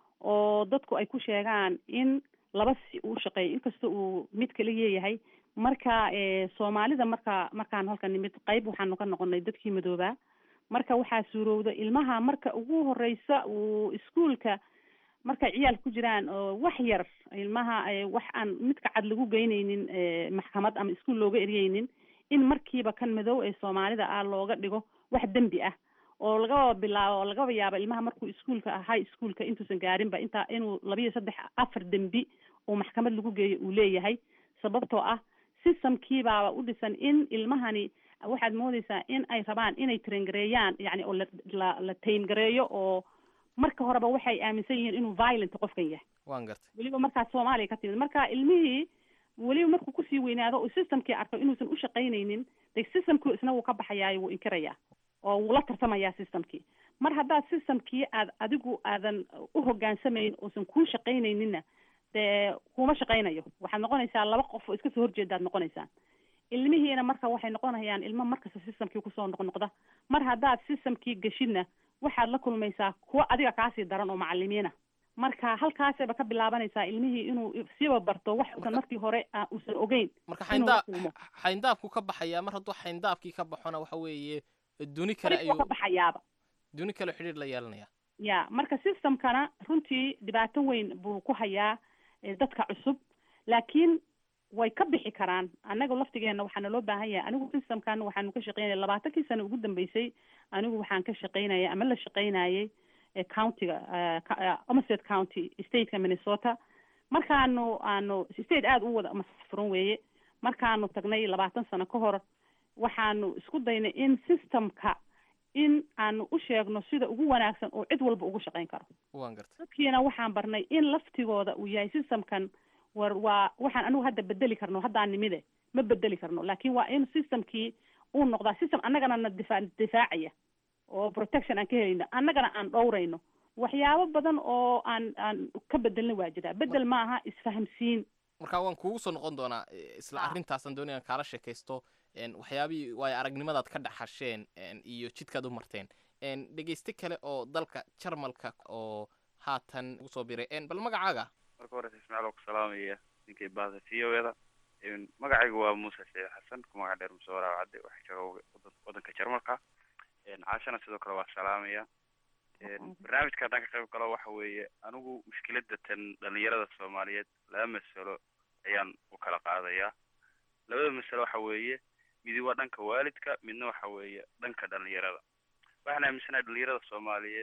oo dadku ay ku sheegaan in laba si uu shaqeeyo inkasta uu mid kala leeyahay marka soomaalida marka markaan halkan nimid qayb waxaanu ka noqonay dadkii madoobaa marka waxaa suurowda ilmaha marka ugu horeysa uu iskuolka markay ciyaal ku jiraan oo wax yar ilmaha wax aan midka cad lagu geynaynin maxkamad ama iskuol looga eryeynin in markiiba kan madow ee soomaalida ah looga dhigo wax dembi ah oo lagaba bilaabo lagaba yaabo ilmaha markuu iskuolka high schoolka intuusan gaarinba intaa inuu labiyo saddex afar dembi oo maxkamad lagu geeyo uu leeyahay sababtoo ah systemkiibaaba u dhisan in ilmahani waxaad moodeysaa in ay rabaan inay traingareeyaan yani oo la la tayngareeyo oo marka horeba waxay aaminsan yihiin inuu violent qofkan yahay waan gartay weliba markaas soomaaliya ka timid marka ilmihii weliba markuu kusii weynaado oo systemkii arko inuusan u shaqaynaynin de systemkii isna wuu ka baxayaayo wuu inkirayaa oo wuu la tartamayaa systemkii mar haddaad systemkii aad adigu aadan u hogaansamayn oosan kuu shaqaynayninna dee kuma shaqaynayo waxaad noqonaysaa laba qof oo iska soo horjeedaad noqonaysaan ilmihiina marka waxay noqonayaan ilmo markasta systemkii kusoo noqnoqda mar haddaad systemkii geshidna waxaad la kulmaysaa kuwo adiga kaasii daran oo macalimiina marka halkaasayba ka bilaabanaysaa ilmihii inuu siiba barto wax usan markii hore uusan ogeyn marka xayndaab xayndaabku ka baxayaa mar hadduu xayndaabkii ka baxona waxa weeye duni kale ayuu ka baxayaaba duni kale xidhiir la yeelanaya ya marka systemkana runtii dhibaato weyn buu ku hayaa dadka cusub laakiin way ka bixi karaan annaga laftigeena waxaana loo baahan yahay anigu systemkan waxaanu ka shaqeynaya labaatankii sano ugu dambeysay anigu waxaan ka shaqeynaya ama la shaqeynayay countiga omerset county stateka minnesota markaanu aanu state aada u wada masfuran weeye markaanu tagnay labaatan sano ka hor waxaanu isku daynay in systemka in aanu u sheegno sida ugu wanaagsan oo cid walba ugu shaqeyn karo waan gartay dadkiina waxaan barnay in laftigooda uu yahay systemkan war waa waxaan anigu hadda bedeli karno haddaan nimide ma bedeli karno laakiin waa in systemkii uu noqdaa system annagana na difa difaacaya oo protection aan ka helayno annagana aan dhowrayno waxyaabo badan oo aan aan ka bedelna waa jiraa bedel ma aha isfahamsiin marka waan kugu soo noqon doonaa isla arrintaasaan doonaya aan kaala sheekaysto waxyaabihii waayo aragnimadaad ka dhaxasheen iyo jidkaad u marteen dhegeyste kale oo dalka jarmalka oo haatan ugu soo biray bal magacaaga marka horeysa ismaaciil oo ku salaamaya ninkay baada v o eda magacayga waa muuse saciid xasan ku magac dheer muse waraaw cadde waxaa jooga waddanka jarmalka caashana sidoo kale waa salaamaya barnaamijka haddaan ka qayb galo waxa weeye anigu mushkilada tan dhalinyarada soomaaliyeed laba masalo ayaan u kala qaadayaa labada masalo waxa weeye midi waa dhanka waalidka midna waxa weeye dhanka dhalinyarada waxaan aaminsanahay dhalinyarada soomaaliyeed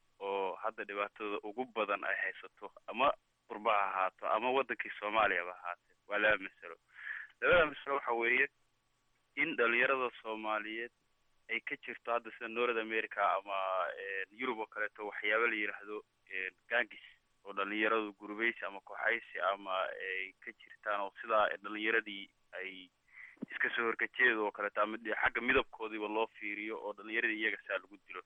oo hadda dhibaatadooda ugu badan ay haysato ama qurba ha ahaato ama waddankii soomaaliyaba ahaatee waa laba masalo labada masalo waxa weeye in dhalinyarada soomaaliyeed ay ka jirto hadda sida north america ama yurub oo kaleeto waxyaaba la yidhaahdo gangis oo dhalinyaradu gurubeysi ama kooxaysi ama ay ka jirtaan oo sidaa dhalinyaradii ay iska soo horkajeeda oo kaleeto ama xagga midabkoodiiba loo fiiriyo oo dhalinyaradii iyaga saa lagu dilo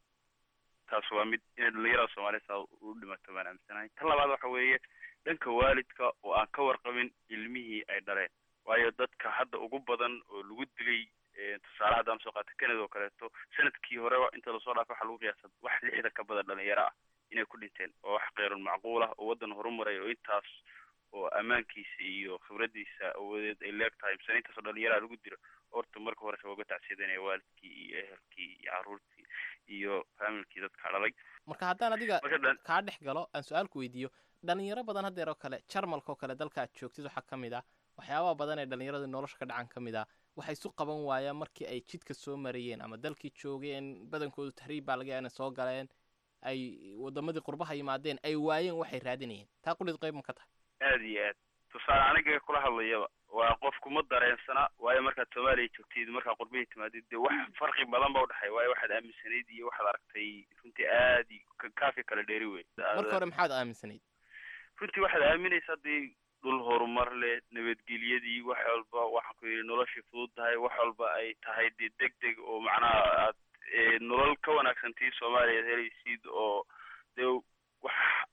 taas waa mid inay dhalinyarada soomaaliya saa u dhimato baan aaminsanahay tan labaad waxa weeye dhanka waalidka oo aan ka warqabin ilmihii ay dhaleen waayo dadka hadda ugu badan oo lagu dilay tusaale haddaan soo qaata canada oo kaleeto sanadkii hore inta lasoo dhaafay waxaa lagu qiyaasa wax lixdan ka badan dhalinyaro ah inay ku dhinteen oo wax keyrun macquul ah oo waddan horumaray oo intaas oo ammaankiisa iyo khibradiisa awadeed ay leeg tahay misane intaasoo dhalinyaraha lagu dilo horta marka horese waa uga tacsiyadanaya waalidkii iyo ehelkii iyo carruurtii iyo faamilkii dadka dhalay marka haddaan adiga kaa dhex galo aan su-aalku weydiiyo dhalinyaro badan haddeer oo kale jarmalka oo kale dalka aad joogtid waxaa ka mid ah waxyaabaha badan ee dhalinyarada nolosha ka dhacan ka mid ah waxay isu qaban waayaan markii ay jidka soo marayeen ama dalkii joogeen badankoodu tahriib baa laga yaaba inay soo galeen ay wadamadii qurbaha yimaadeen ay waayeen waxay raadinayeen taa qulid qayb ma ka tahay aad iyo aad tusaale aniga kula hadlayaba waa qof kuma dareensana waayo markaad soomaaliya joogtid markaa qurbihii timaadid dee wax farqi badan ba udhexeeya waayo waxaad aaminsanayd iyo waxaad aragtay runtii aad i kaafi kala dheeri wey marka hore maxaad aaminsanayd runtii waxaad aaminaysaa dee dhul horumar leh nabadgelyadii wax walba waxaan ku yidhi noloshii fudud tahay wax walba ay tahay dee deg deg oo macnaha aad nolol ka wanaagsan tii soomaaliya ad helaysid oo dee wax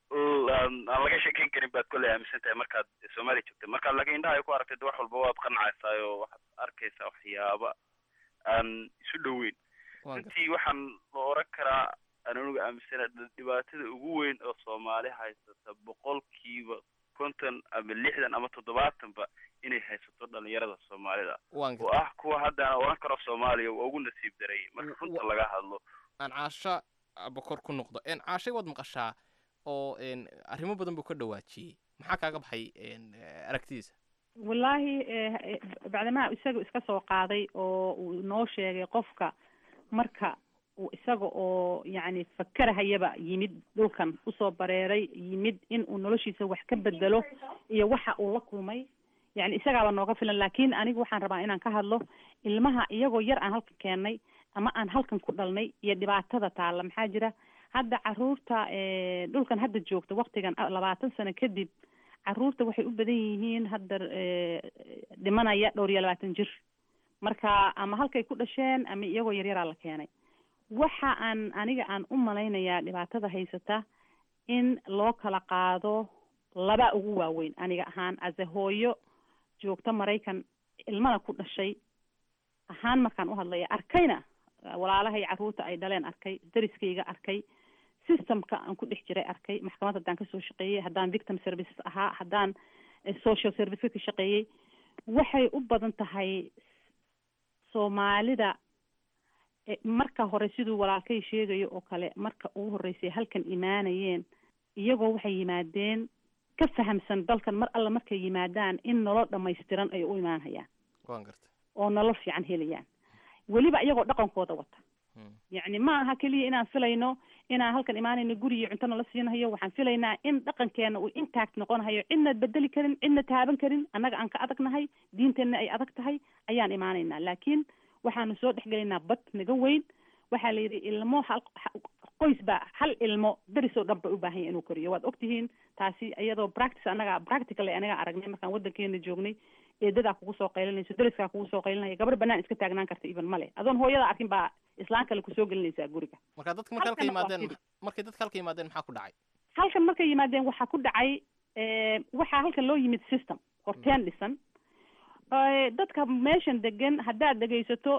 aan laga sheekeyn karin baad kolley aaminsan tahay markaad soomaaliya joogta markaad laakiin indhaha ay ku aragtay de wax walba waad qancaysaa oo waxaad arkaysaa waxyaaba aan isu dhoweyn runtii waxaan la oran karaa aan anigu aaminsana dhibaatada ugu weyn oo soomaali haysata boqolkiiba konton ama lixdan ama toddobaatanba inay haysato dhalinyarada soomaalida oo ah kuwa haddana oran karo soomaaliya waa ugu nasiib daray marka runta laga hadlo aan caasho bokor ku noqdo caashay waad maqashaa oo arrimo badan buu ka dhawaajiyey maxaa kaaga baxay aragtidiisa wallaahi bacdamaha isaga iska soo qaaday oo uu noo sheegay qofka marka uu isaga oo yacni fakerahayaba yimid dhulkan usoo bareeray yimid in uu noloshiisa wax ka bedelo iyo waxa uu la kulmay yani isagaaba nooga filan laakiin anigu waxaan rabaa inaan ka hadlo ilmaha iyagoo yar aan halkan keennay ama aan halkan ku dhalnay iyo dhibaatada taalla maxaa jira hadda caruurta dhulkan hadda joogta waktigan labaatan sano kadib caruurta waxay u badan yihiin hadda dhimanaya dhowr iyo labaatan jir marka ama halkay ku dhasheen ama iyagoo yaryaraa la keenay waxa aan aniga aan u malaynayaa dhibaatada haysata in loo kala qaado laba ugu waaweyn aniga ahaan ase hooyo joogta maraykan ilmana ku dhashay ahaan markaan u hadlaya arkayna walaalahay carruurta ay dhaleen arkay dariskayga arkay systemka aan ku dhex jiray arkay maxkamad haddaan kasoo shaqeeyey haddaan victim services ahaa haddaan social serviceka ka shaqeeyey waxay u badan tahay soomaalida marka hore siduu walaalkay sheegayo oo kale marka ugu horreysay halkan imaanayeen iyagoo waxay yimaadeen ka fahamsan dalkan mar alla markay yimaadaan in nolol dhamaystiran ay u imaanhayaan waan garta oo nolol fiican helayaan weliba iyagoo dhaqankooda wata yacni ma aha keliya inaan filayno inaan halkan imaanayno guri iyo cunto nala siinahayo waxaan filaynaa in dhaqankeena uu intact noqonahayo cidna bedeli karin cidna taaban karin annaga aan ka adagnahay diinteenna ay adag tahay ayaan imaanaynaa laakiin waxaanu soo dhexgelaynaa bad naga weyn waxaa la yidhi ilmo hal qoys baa hal ilmo deris oo dhan ba u baahan yahay inuu koriyo waad ogtihiin taasi iyadoo practice annaga practical anaga aragnay markaan waddankeena joognay eedadaa kugu soo qaylinayso deriskaa kugu soo qaylinaya gabar banaan iska taagnaan karta even male adoon hooyada arkin baa islaan kale kusoo gelinaysaa guriga marka dadka marka halka yimaadeen markay dadka halka yimaadeen maxaa ku dhacay halkan markay yimaadeen waxaa ku dhacay waxaa halkan loo yimid system horteen dhisan dadka meeshan degan haddaad dhegaysato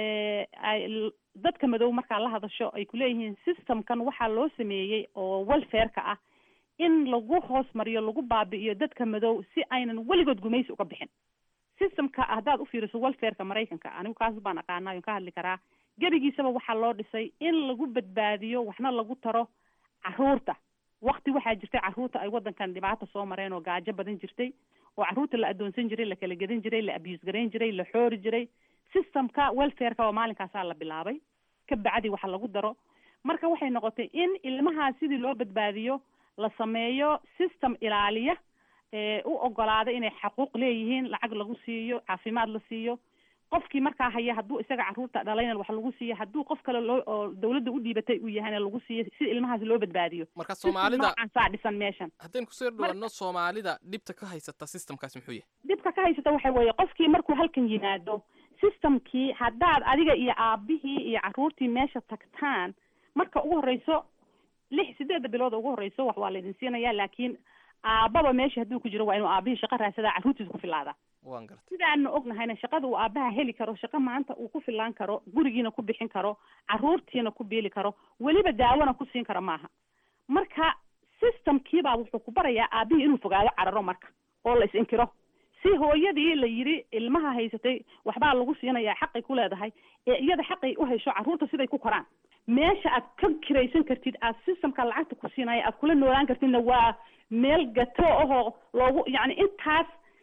dadka madow markaa la hadasho ay kuleeyihiin systemkan waxaa loo sameeyey oo welfareka ah in lagu hoos mariyo lagu baabi'iyo dadka madow si aynan weligood gumaysi uga bixin systemka haddaad ufiiriso welfareka maraykanka anigu kaas baan aqaanaa on ka hadli karaa gebigiisaba waxaa loo dhisay in lagu badbaadiyo waxna lagu taro caruurta wakti waxaa jirtay caruurta ay waddankan dhibaata soo mareen oo gaajo badan jirtay oo caruurta la adoonsan jiray la kala gedan jiray la abuse garayn jiray la xoori jiray systemka welfareka oo maalinkaasaa la bilaabay ka bacdi waxa lagu daro marka waxay noqotay in ilmahaa sidii loo badbaadiyo la sameeyo system ilaaliya u ogolaada inay xaquuq leeyihiin lacag lagu siiyo caafimaad la siiyo qofkii markaa haya hadduu isaga carruurta dhalayna wax lagu siiyo hadduu qof kale loo oo dawladda u dhiibatay uu yahayna lagu siiyo si ilmahaas loo badbaadiyo marka soomaalida noocansaa dhisan meeshan haddaynu kusoo dhawaano soomaalida dhibta ka haysata systemkaas muxuu yahay dhibka ka haysata waxa weeye qofkii markuu halkan yimaado systemkii haddaad adiga iyo aabihii iyo carruurtii meesha tagtaan marka ugu horreyso lix sideedda bilooda ugu horreyso wax waa laydin siinayaa laakiin aababa meesha hadduu ku jiro waa inuu aabihii shaqo raadsadaa carruurtiisa ku filaadaa waan garta sidaanu ognahayna shaqada uu aabaha heli karo shaqo maanta uu ku filaan karo gurigiina ku bixin karo carruurtiina ku biili karo weliba daawona ku siin karo maaha marka systemkiibaa wuxuu ku barayaa aabihii inuu fogaado cararo marka oo la is-inkiro si hooyadii la yidhi ilmaha haysatay waxbaa lagu siinayaa xaqay ku leedahay ee iyada xaqay u hesho carruurta siday ku koraan meesha aad ka kiraysan kartid aad systemka lacagta ku siinaya aad kula noolaan kartidna waa meel gato ahoo loogu yacni intaas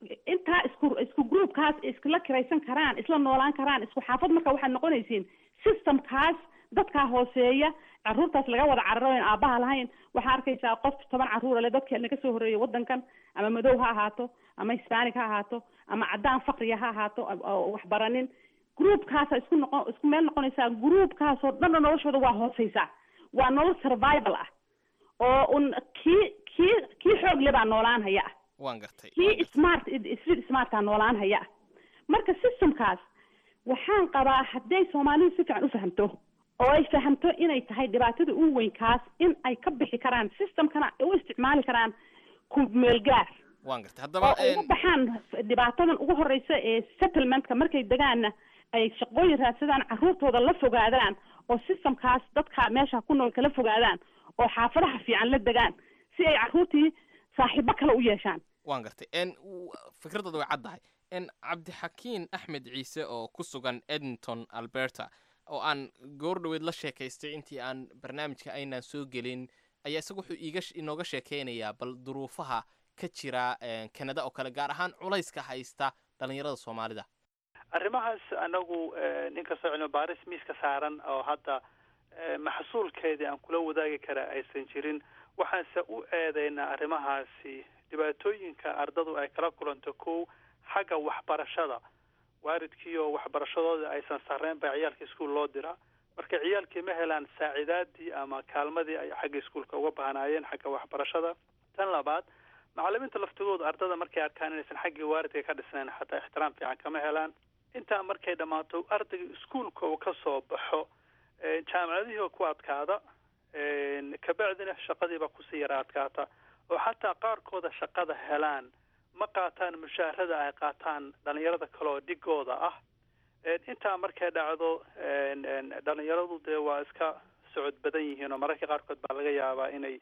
intaa isku isku groupkaas iskula kiraysan karaan isla noolaan karaan isku xaafad marka waxaad noqonaysiin systemkaas dadkaa hooseeya caruurtaas laga wada cararo en aabaha lahayn waxaa arkaysaa qof toban caruura le dadkeena kasoo horreeyay wadankan ama madow ha ahaato ama hispanic ha ahaato ama caddaan fakriya ha ahaato oo wax baranin groupkaasa isku noqon isku meel noqonaysaa groupkaasoo dhanna noloshooda waa hooseysaa waa nolol survival ah oo un kii kii kii xoog le baa noolaan haya ah waan gartay kii smart street smartka noolaan haya ah marka systemkaas waxaan qabaa hadday soomaalidu si fiican u fahamto oo ay fahamto inay tahay dhibaatada ugu weynkaas in ay ka bixi karaan systemkana ay u isticmaali karaan ku meelgaar waan gartay oo haddaba ay uga baxaan dhibaatadan ugu horeysa ee settlementka markay degaanna ay shaqooyin raadsadaan caruurtooda la fogaadaan oo systemkaas dadka meesha ku nool kala fogaadaan oo xaafadaha fiican la degaan si ay caruurtii saaxiibo kale u yeeshaan waan gartay n fikradooda way caddahay n cabdixakiin axmed ciise oo ku sugan edmonton alberta oo aan goor dhoweed la sheekaystay intii aan barnaamijka aynaan soo gelin ayaa isaga wuxuu iiga inooga sheekeynayaa bal duruufaha ka jira kanada oo kale gaar ahaan culayska haysta dhalinyarada soomaalida arrimahaas anagu ninkastoo cilmi baaris miiska saaran oo hadda maxsuulkeedii aan kula wadaagi kara aysan jirin waxaanse u eedeynaa arrimahaasi dhibaatooyinka ardadu ay kala kulanto kow xagga waxbarashada waalidkiioo waxbarashadooda aysan sarreyn baa ciyaalka iskuol loo diraa marka ciyaalkii ma helaan saacidaadii ama kaalmadii ay xagga iskuolka uga baahnaayeen xagga waxbarashada tan labaad macalimiinta laftigooda ardada markay arkaan inaysan xaggii waalidka ka dhisnayn xataa ixtiraam fiican kama helaan intaa markay dhammaato ardayga iskuolka uu ka soo baxo jaamacadihii oo ku adkaada kabacdina shaqadiiba kusii yara adkaata oo xataa qaarkooda shaqada helaan ma qaataan mushaharada ay qaataan dhalinyarada kale oo dhigooda ah intaa markay dhacdo dhalinyaradu dee waa iska socod badan yihiin oo mararka qaarkood baa laga yaabaa inay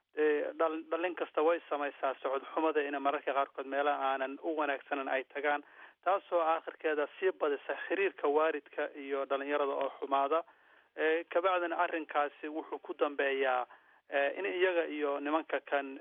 dhalin kasta way samaysaa socod xumada ina mararka qaarkood meelaha aanan u wanaagsanan ay tagaan taasoo aakhirkeeda sii badisa xiriirka waalidka iyo dhalinyarada oo xumaada kabacdina arrinkaasi wuxuu ku dambeeyaa in iyaga iyo nimanka kan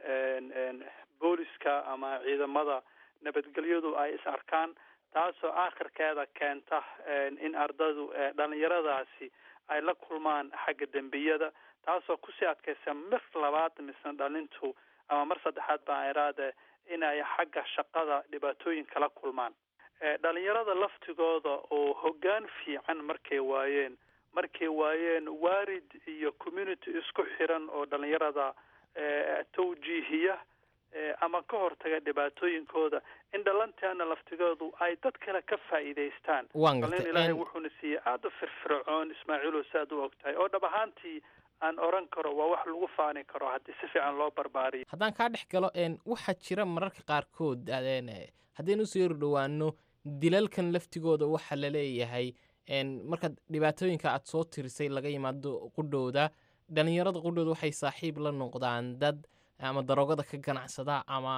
booliska ama ciidamada nabadgelyadu ay is arkaan taasoo aakhirkeeda keenta in ardadu dhalinyaradaasi ay la kulmaan xagga dembiyada taasoo kusii adkaysa mar labaad misna dhalintu ama mar saddexaad baa iraade inay xagga shaqada dhibaatooyin kala kulmaan dhalinyarada laftigooda oo hoggaan fiican markay waayeen markay waayeen waalid iyo community isku xiran oo dhalinyarada tawjiihiya ama ka hortaga dhibaatooyinkooda in dhalanteena laftigoodu ay dad kale ka faa'iidaystaan dhalin ilaahay wuxuuna siiyey aada u firfircoon ismaaciilo si aad u og tahay oo dhab ahaantii aan oran karo waa wax lagu faani karo haddii si fiican loo barbaariyo haddaan kaa dhex galo waxaa jira mararka qaarkood haddaynu usoo yari dhowaano dilalkan laftigooda waxa la leeyahay markaad dhibaatooyinka aad soo tirisay laga yimaado qudhowda dhalinyarada qudhowda waxay saaxiib la noqdaan dad ama daroogada ka ganacsada ama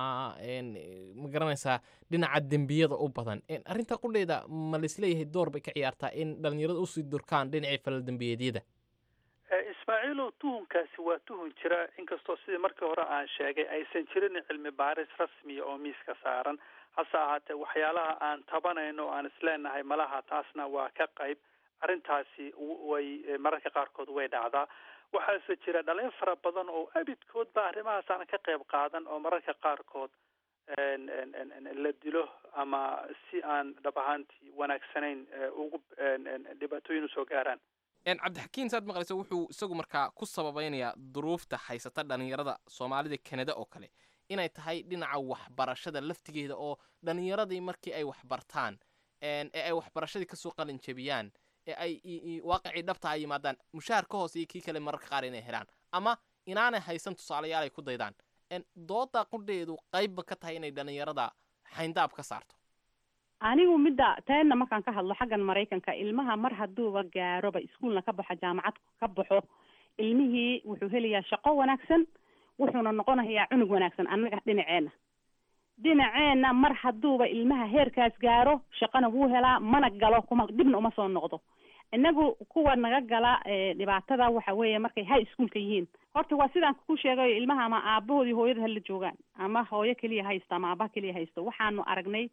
ma garanaysaa dhinaca dembiyada u badan arrinta qudheeda ma laisleeyahay door bay ka ciyaartaa in dhalinyarada usii durkaan dhinacii falal dembiyeedyada ismaaciilow tuhunkaasi waa tuhun jira inkastoo sidii markii hore aan sheegay aysan jirin cilmi baaris rasmiya oo miiska saaran hase ahaatee waxyaalaha aan tabanayno aan isleenahay malaha taasna waa ka qayb arrintaasi way mararka qaarkood way dhacdaa waxaase jira dhalin fara badan oo abidkood ba arrimahaas aan ka qayb qaadan oo mararka qaarkood la dilo ama si aan dhab ahaantii wanaagsanayn ugu dhibaatooyin usoo gaaraan cabdixakiin saad maqlaysa wuxuu isagu markaa ku sababaynayaa duruufta haysata dhalinyarada soomaalida kanada oo kale inay tahay dhinaca waxbarashada laftigeeda oo dhalinyaradii markii ay waxbartaan ee ay waxbarashadii kasoo qalin jebiyaan ee ay waaqicii dhabta ay yimaadaan mushaar ka hoose iyo kii kale mararka qaar inay helaan ama inaanay haysan tusaalayaal ay ku daydaan dooda qudheedu qaybba ka tahay inay dhalinyarada xayndaab ka saarto anigu midda teenna markaan ka hadlo xaggan maraykanka ilmaha mar hadduuba gaaroba iskuolna ka baxo jaamacad ka baxo ilmihii wuxuu helayaa shaqo wanaagsan wuxuuna noqonayaa cunug wanaagsan annaga dhinaceenna dhinaceenna mar hadduuba ilmaha heerkaas gaaro shaqana wuu helaa mana galo kuma dibna uma soo noqdo inagu kuwa naga gala dhibaatada waxa weeye markay high schoolka yihiin horta waa sidaan ku sheegayo ilmaha ama aabahood iyo hooyada hala joogaan ama hooyo keliya haysto ama aabaha keliya haysto waxaanu aragnay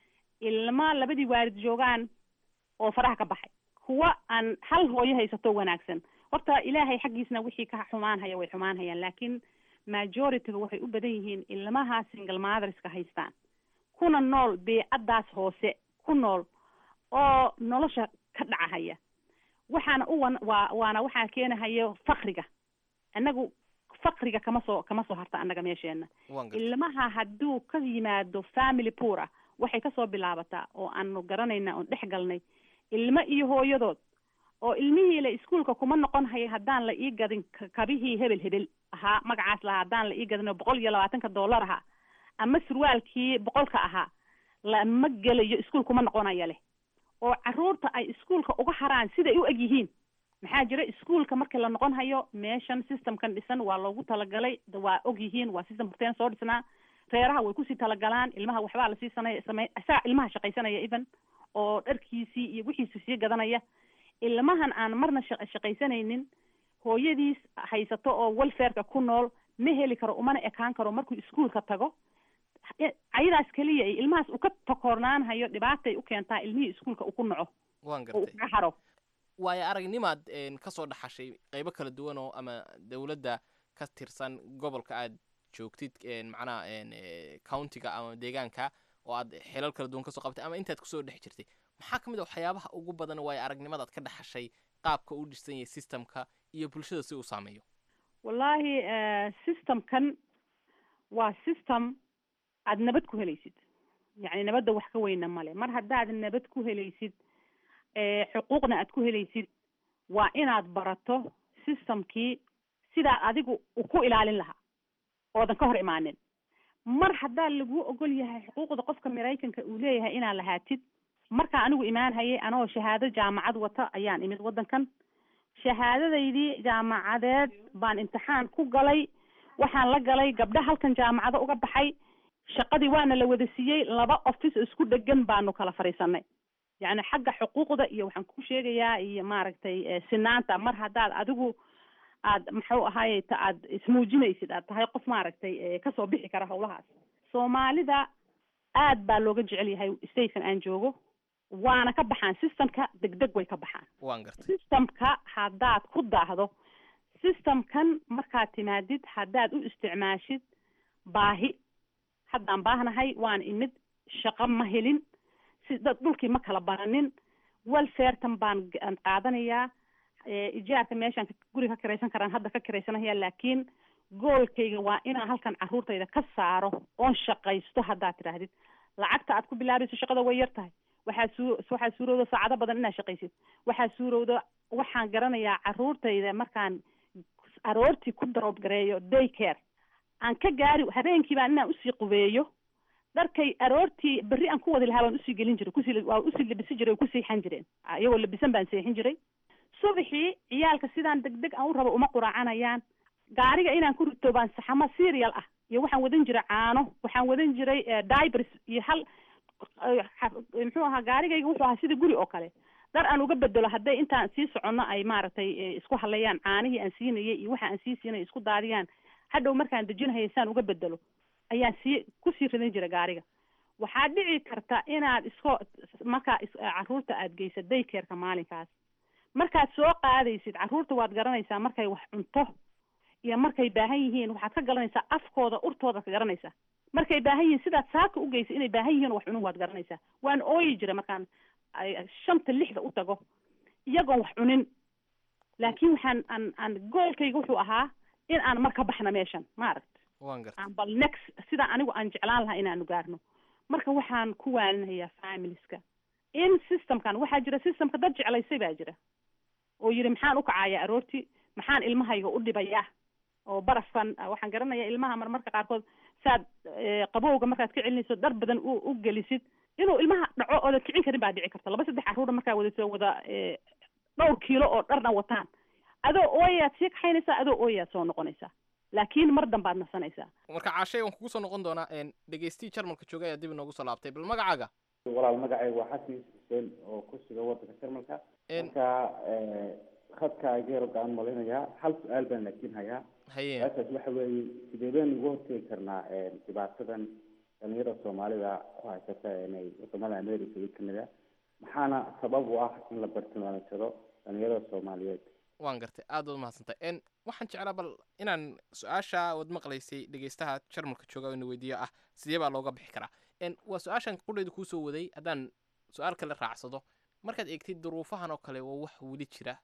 ilma labadii waalid joogaan oo faraha ka baxay kuwa aan hal hooyo haysato wanaagsan horta ilaahay xaggiisna wixii ka xumaanhaya way xumaanhayaan laakiin majorityga waxay u badan yihiin ilmaha single motherska haystaan kuna nool beecadaas hoose ku nool oo nolosha ka dhacahaya waxaana u wan waa waana waxaa keenahaya fakriga annagu fakriga kama soo kama soo harta annaga meesheena ilmaha hadduu ka yimaado family poor ah waxay kasoo bilaabataa oo aanu garanayna oon dhex galnay ilmo iyo hooyadood oo ilmihii la iskuolka kuma noqon haya haddaan la ii gadin kabihii hebel hebel ahaa magacaas lahaa haddaan la ii gadin oo boqol iyo labaatanka dollar ahaa ama surwaalkii boqolka ahaa lama gelayo iskuol kuma noqonaya leh oo caruurta ay iskuolka uga haraan siday u eg yihiin maxaa jira iskuolka markii la noqon hayo meeshan systemkan dhisan waa loogu talagalay waa og yihiin waa system horteen soo dhisnaa reeraha way kusii talagalaan ilmaha waxbaa lasii sanay samey isaga ilmaha shaqaysanaya even oo dharkiisii iyo wixiisi sii gadanaya ilmahan aan marna sha shaqaysanaynin hooyadiis haysato oo welfareka ku nool ma heli karo umana ekaan karo markuu iskuolka tago ayadaas keliya ay ilmahaas uu ka takoornaanhayo dhibaatay u keentaa ilmihii iskuolka uu ku naco waan oo gartay uga haro waayo aragnimaad ka soo dhaxashay qaybo kala duwan oo ama dowladda ka tirsan gobolka aad joogtid macnaha countiga ama deegaanka oo aad xilal kala duwan kasoo qabtay ama intaad kusoo dhex jirtay maxaa ka mid a waxyaabaha ugu badan waayo aragnimadaad ka dhaxashay qaabka uu dhisan yahay systemka iyo bulshada si uu saameeyo wallaahi systemkan waa system aad nabad ku helaysid yacni nabadda wax ka weyna male mar haddaad nabad ku helaysid xuquuqna aad ku helaysid waa inaad barato systemkii sidaa adigu u ku ilaalin lahaa oodan ka hor imaanin mar haddaa laguu ogol yahay xuquuqda qofka maraykanka uu leeyahay inaad lahaatid markaa anigu imaanhayay anoo shahaado jaamacad wata ayaan imid waddankan shahaadadaydii jaamacadeed baan imtixaan ku galay waxaan la galay gabdho halkan jaamacado uga baxay shaqadii waana la wada siiyey laba office oo isku dhegan baanu kala fadhiisanay yacni xagga xuquuqda iyo waxaan ku sheegayaa iyo maaragtay sinaanta mar haddaad adigu aad muxuu ahaye ta aad ismuujinaysid aad tahay qof maaragtay kasoo bixi kara hawlahaas soomaalida aad baa looga jecel yahay statekan aan joogo waana ka baxaan systemka degdeg way ka baxaan waan gartay systemka haddaad ku daahdo systemkan markaad timaadid haddaad u isticmaashid baahi haddaan baahnahay waan imid shaqo ma helin si dad dhulkii ma kala baranin welfaretan baan aan qaadanayaa ijaarka meeshaan guri ka kiraysan karaan hadda ka kiraysanaya laakiin goolkayga waa inaan halkan caruurtayda ka saaro oon shaqaysto haddaad tidhaahdid lacagta aad ku bilaabayso shaqada way yar tahay waxaa suu waxaa suurowda saacado badan inaad shaqaysid waxaa suurowda waxaan garanayaa caruurtayda markaan aroortii ku daroob gareeyo day care aan ka gaari habeenkii baan inaan usii qubeeyo dharkay aroortii berri aan ku wadi lahaa baan usii gelin jiray kusii waa usii labisi jiray oo ku seexan jireen iyagoo labisan baan seexin jiray subaxii ciyaalka sidaan deg deg aan u rabo uma quraacanayaan gaariga inaan ku rito baan saxamo serial ah iyo waxaan wadan jiray caano waxaan wadan jiray dibers iyo hal muxuu ahaa gaarigayga wuxuu ahaa sida guri oo kale dhar aan uga bedelo hadday intaan sii soconno ay maaragtay isku hadlayaan caanihii aan siinayay iyo waxa aan sii siinay isku daadiyaan hadhow markaan dejinahaya saan uga bedelo ayaan sii kusii ridan jira gaariga waxaa dhici karta inaad isko markaa caruurta aad geysa daykeerka maalinkaas markaad soo qaadaysid caruurta waad garanaysaa markay wax cunto iyo markay baahan yihiin waxaad ka garanaysaa afkooda urtooda ka garanaysaa markay baahan yihiin sidaad saaka u geysa inay baahan yihiin wax cunun waad garanaysaa waan ooyi jira markaan shanta lixda u tago iyagoon wax cunin laakiin waxaan aan aan goolkayga wuxuu ahaa in aan mar ka baxna meeshan maaragt waan gartay aan bal next sida anigu aan jeclaan lahaa inaanu gaarno marka waxaan ku waalinayaa familieska in systemkan waxaa jira systemka dad jeclaysay baa jira oo yidhi maxaan u kacayaa aroortii maxaan ilmahayga u dhibayaa oo barafkan waxaan garanayaa ilmaha marmarka qaarkood saad qabowga markaad ka celinayso dhar badan u u gelisid inuu ilmaha dhaco oodan kicin karin baa dhici karta laba saddex carruura markaa wadato wada dhowr kiilo oo dharna wataan adoo ooyaad sii kaxaynaysaa adoo ooyaad soo noqonaysaa laakiin mar dambaad nasanaysaa marka caashay waan kugu soo noqon doonaa dhegeystiyi jarmalka joogay ayaa dib inoogu soo laabtay bal magacaaga walaal magacayga waa xasan yuusuf xuseen oo ku sugan wadanka jarmalka marka khadka geero gaan malinayaa hal su-aal baan laakiin hayaa haye su-aashaas waxa weeye sidee baynu uga hortegi karnaa dhibaatadan dhalinyarada soomaalida ku haysata inay wadamada america iyo canada maxaana sabab u ah in la bartilmaamsado dhalinyarada soomaaliyeed waan gartay aad baad umahadsantay n waxaan jeclaa bal inaan su-aasha wad maqlaysay dhegeystaha jarmalka jooga ina weydiiyo ah sidee baa looga bixi karaa n waa su-aashan qudhayda kuusoo waday haddaan su-aal kale raacsado markaad eegtid duruufahan oo kale waa wax weli jira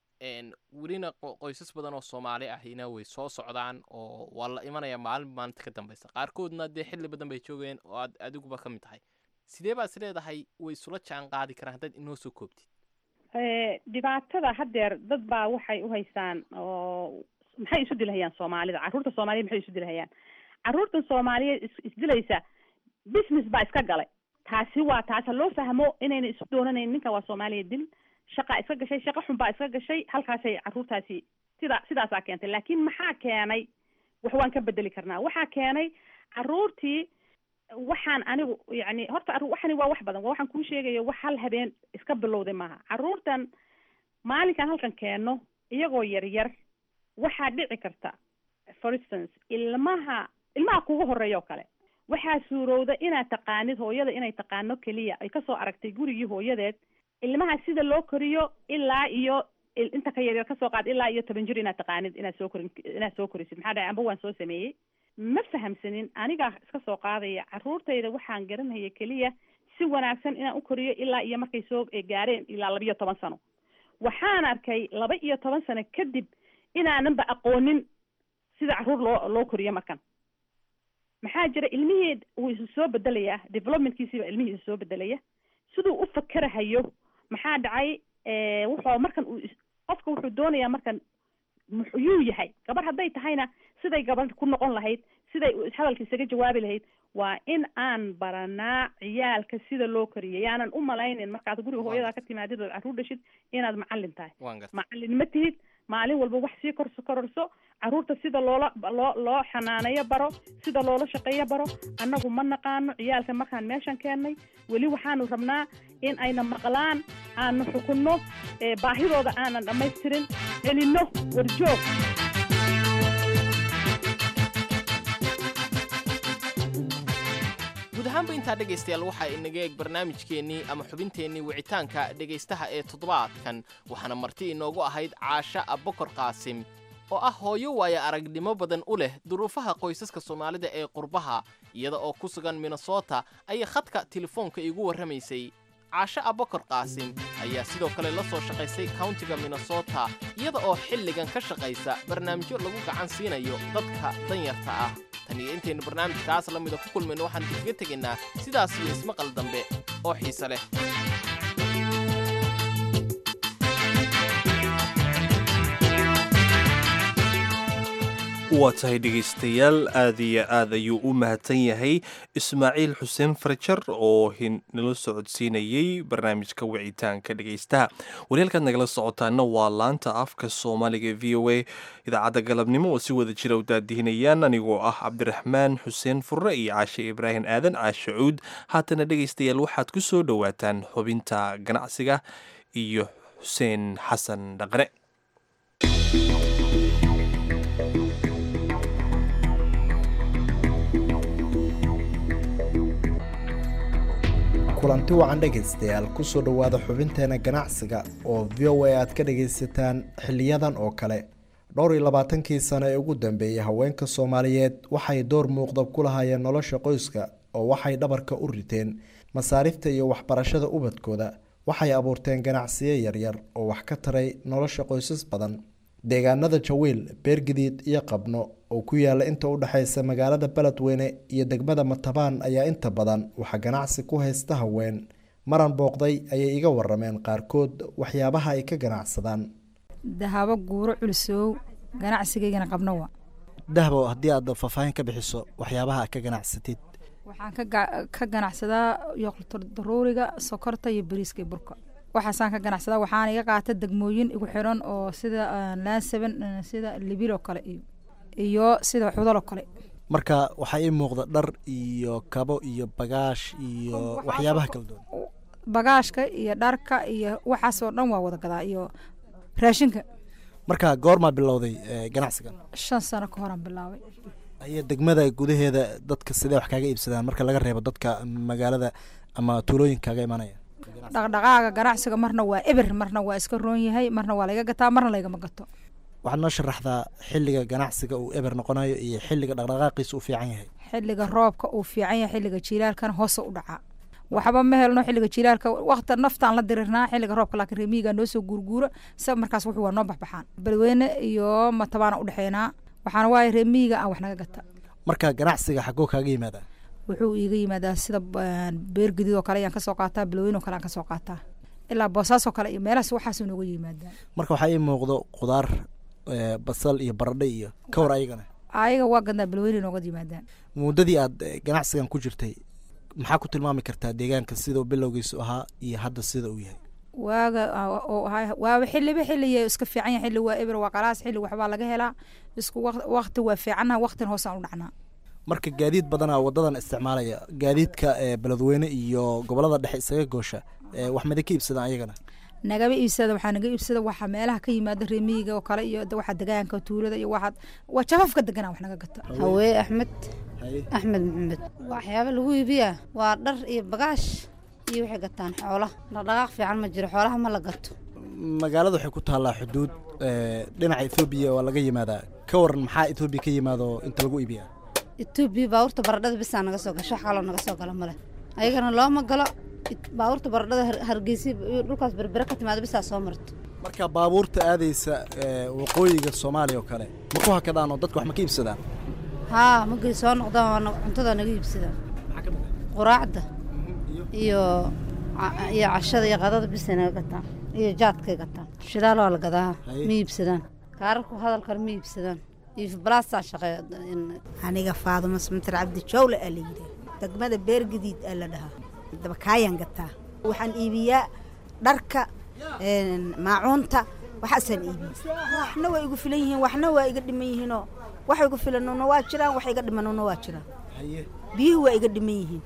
welina qoysas badan oo soomaali ahina way soo socdaan oo waa la imanaya maalin maalinta ka dambeysa qaarkoodna dee xilli badan bay joogeen oo aad adiguba ka mid tahay sidee baad is leedahay way isula jaan qaadi karaan haddaad inoo soo koobtid dhibaatada haddeer dad baa waxay uhaystaan oo maxay isu dilahayaan soomaalida carruurta soomaaliyed maxay isu dilahayaan carruurtan soomaaliyeed is isdilaysa business baa iska galay taasi waa taas ha loo fahmo inayna isu doonanayn ninkan waa soomaaliya dil shaqaa iska gashay shaqa xun baa iska gashay halkaasay carruurtaasi sida sidaasaa keentay laakiin maxaa keenay wax waan ka bedeli karnaa waxaa keenay carruurtii waxaan anigu yani horta waxani waa wax badan waa waxaan kuu sheegayo wax hal habeen iska bilowday maaha carruurtan maalinkan halkan keenno iyagoo yar yar waxaa dhici karta for instance ilmaha ilmaha kugu horeeya oo kale waxaa suurowda inaad taqaanid hooyada inay taqaano keliya ay kasoo aragtay gurigii hooyadeed ilmaha sida loo koriyo ilaa iyo inta ka yaryar kasoo qaad ilaa iyo toban jir inaad taqaanid inaad soo korin inaad soo korisid maxaa dhahay amba waan soo sameeyey ma fahamsanin anigaa iska soo qaadaya carruurtayda waxaan garanaya keliya si wanaagsan inaan u koriyo ilaa iyo markay soo gaareen ilaa laba iyo toban sano waxaan arkay laba iyo toban sano kadib inaananba aqoonin sida carruur loo loo koriyo markan maxaa jira ilmihii wuu isu soo bedelayaa developmentkiisiiba ilmihii isu soo bedelaya siduu u fakerahayo maxaa dhacay wuxuu markan uu qofka wuxuu doonayaa markan muxuyuu yahay gabar hadday tahayna siday gabadh ku noqon lahayd siday hadalka isaga jawaabi lahayd waa in aan baranaa ciyaalka sida loo koriyay yaanan u malaynin markaad guriga hooyadaa ka timaadid ood carruur dhashid inaad macallin tahay macallin ma tihid maalin walba wax sii korso kororso carruurta sida loola loo loo xanaaneeyo baro sida loola shaqeeyo baro annagu ma naqaano ciyaalka markaan meeshan keennay weli waxaanu rabnaa in ayna maqlaan aanu xukunno baahidooda aanan dhammaystirin celinno warjoog guud ahaanba intaa dhegaystayaal waxaa inaga eeg barnaamijkeennii ama xubinteennii wicitaanka dhegaystaha ee toddobaadkan waxaana marti inoogu ahayd caasha abbakor qaasim oo ah hooyo waaya aragnimo badan u leh duruufaha qoysaska soomaalida ee qurbaha iyada oo ku sugan minnesota ayay khadka telefoonka iigu warramaysay caasho abbakor qaasim ayaa sidoo kale la soo shaqaysay kauntiga minnesota iyada oo xilligan ka shaqaysa barnaamijyo lagu gacan siinayo dadka danyarta ah tan iyo intaynu barnaamijkaas la mida ku kulmayno waxaan idinkaga tegaynaa sidaas iyo ismaqal dambe oo xiise leh waa tahay dhegaystayaal aad iyo aad ayuu u mahadsan yahay ismaaciil xuseen farjar oo nala socodsiinayey barnaamijka wicitaanka dhegaystaha waliyaalkaad nagala socotaana waa laanta afka soomaaliga v o a idaacadda galabnimo oo si wada jira u daadihinayaan anigoo ah cabdiraxmaan xuseen furre iyo caashe ibraahim aadan caashe cuud haatana dhegaystayaal waxaad ku soo dhowaataan xubinta ganacsiga iyo xuseen xasan dhaqne kulanti wacan dhegaystayaal kusoo dhowaada xubinteena ganacsiga oo v o a aad ka dhagaysataan xiliyadan oo kale dhowr iyo labaatankii sano ee ugu dambeeyey haweenka soomaaliyeed waxay door muuqda ku lahaayeen nolosha qoyska oo waxay dhabarka u riteen masaarifta iyo waxbarashada ubadkooda waxay abuurteen ganacsiyo yaryar oo wax ka taray nolosha qoysas badan deegaanada jawiil beergadiid iyo qabno oo ku yaala inta u dhexaysa magaalada beledweyne iyo degmada matabaan ayaa inta badan waxaa ganacsi ku haysta haween maran booqday ayay iga warameen qaarkood waxyaabaha ay ka ganacsadaan dahabo guuro culisow ganacsigaygana qabno wa dahbo haddii aad faahfaahin ka bixiso waxyaabaha aad ka ganacsatid waxaan ka ganacsadaa yoqldaruuriga sokorta iyo bariiska iyo burka waxaasaan ka ganacsadaa waxaana iga qaata degmooyin igu xiran oo sida laansaban sida libil oo kale iyo iyo sida xudal oo kale marka waxaa ii muuqda dhar iyo kabo iyo bagaash iyo waxyaabaha kala duwan bagaashka iyo dharka iyo waxaasoo dhan waa wada gadaa iyo raashinka marka goormaa bilowday ganacsigan shan sano ka horaan bilaabay ayaa degmada gudaheeda dadka sidee wax kaaga iibsadaan marka laga reebo dadka magaalada ama tuulooyinka kaaga imanaya dhaqdhaqaaga ganacsiga marna waa eber marna waa iska roon yahay marna waa laga gataa marna lagama gato waxaad noo sharaxdaa xilliga ganacsiga uu eber noqonayo iyo xilliga dhaqdhaqaaqiisa uu fiican yahay xilliga roobka uu fiican yahay xilliga jiilaalkana hoose u dhacaa waxba ma helno xilliga jiilaalka wakti naftaan la dirirnaa xilliga roobka laakiin reemiyiga noo soo guurguura sa markaas wuxuu waa noo baxbaxaan beledweyne iyo matabaana udhexeynaa waxaana waaye reemiyiga aan wax naga gata marka ganacsiga xagoo kaaga yimaadaa wuxuu iiga yimaadaa sida beer gadiid oo kale ayaan kasoo qaataa beledweyne oo kale aan kasoo qaataa ilaa boosaasoo kale iyo meelahaas waxaasuu nooga yimaadaa marka waxaa ii muuqdo qudaar basal iyo baradhe iyo ka war ayagana ayaga waa gadnaa beledweyne nooga yimaadaan muddadii aad ganacsigan ku jirtay maxaa ku tilmaami kartaa deegaanka sidau bilowgiisu ahaa iyo hadda sida uu yahay waaga waaba xiliba xiliya iska fiican yahay xilli waa eber waa qalaas xilli waxbaa laga helaa isku wakti waa fiicanna waktin hoosaan u dhacnaa marka gaadiid badanaa wadadan isticmaalaya gaadiidka beledweyne iyo gobolada dhexe isaga goosha wax mada ka iibsadaan ayagana nagaba iibsada waxaa naga iibsada waxaa meelaha ka yimaada reemiyiga oo kale iyo waxa degaanka tuulada iyo waxaad waa jafafka deganaa wax naga gata hawee axmed axmed maxamed waxyaaba lagu iibiyaa waa dhar iyo bagaash iyo waxay gataan xoola dhaqdhaqaaq fiican ma jiro xoolaha ma la gato magaalada waxay ku taallaa xuduud dhinaca ethoobiya waa laga yimaadaa ka waran maxaa ethoobiya ka yimaado inta lagu iibiyaa etoobiya baabuurta baradhada bisaa naga soo gasho wax kaloo naga soo gala male ayagana looma galo baabuurta baradhada hargeysa iyo dhulkaas berbere ka timaado bisaa soo marto marka baabuurta aadaysa waqooyiga soomaaliya oo kale ma ku hakadaan oo dadka wax ma ka iibsadaan haa magay soo noqdaan cuntada naga iibsadaan quraacda iyo iyo cashada iyo qadada bisay naga gataan iyo jaadkay gataan shidaal waa la gadaa ma iibsadaan kaararku hadalkan ma iibsadaan iyo balaasaa shaqeeya aniga faadumo samatir cabdi jowle aa la yidhi degmada beergadiid aa la dhahaa dabakaayaan gataa waxaan iibiyaa dharka maacuunta waxaasaan iibiya waxna waa igu filan yihiin waxna waa iga dhiman yihiinoo wax igu filanuna waa jiraan wax iga dhimanuna waa jiraan biyuhu waa iga dhiman yihiin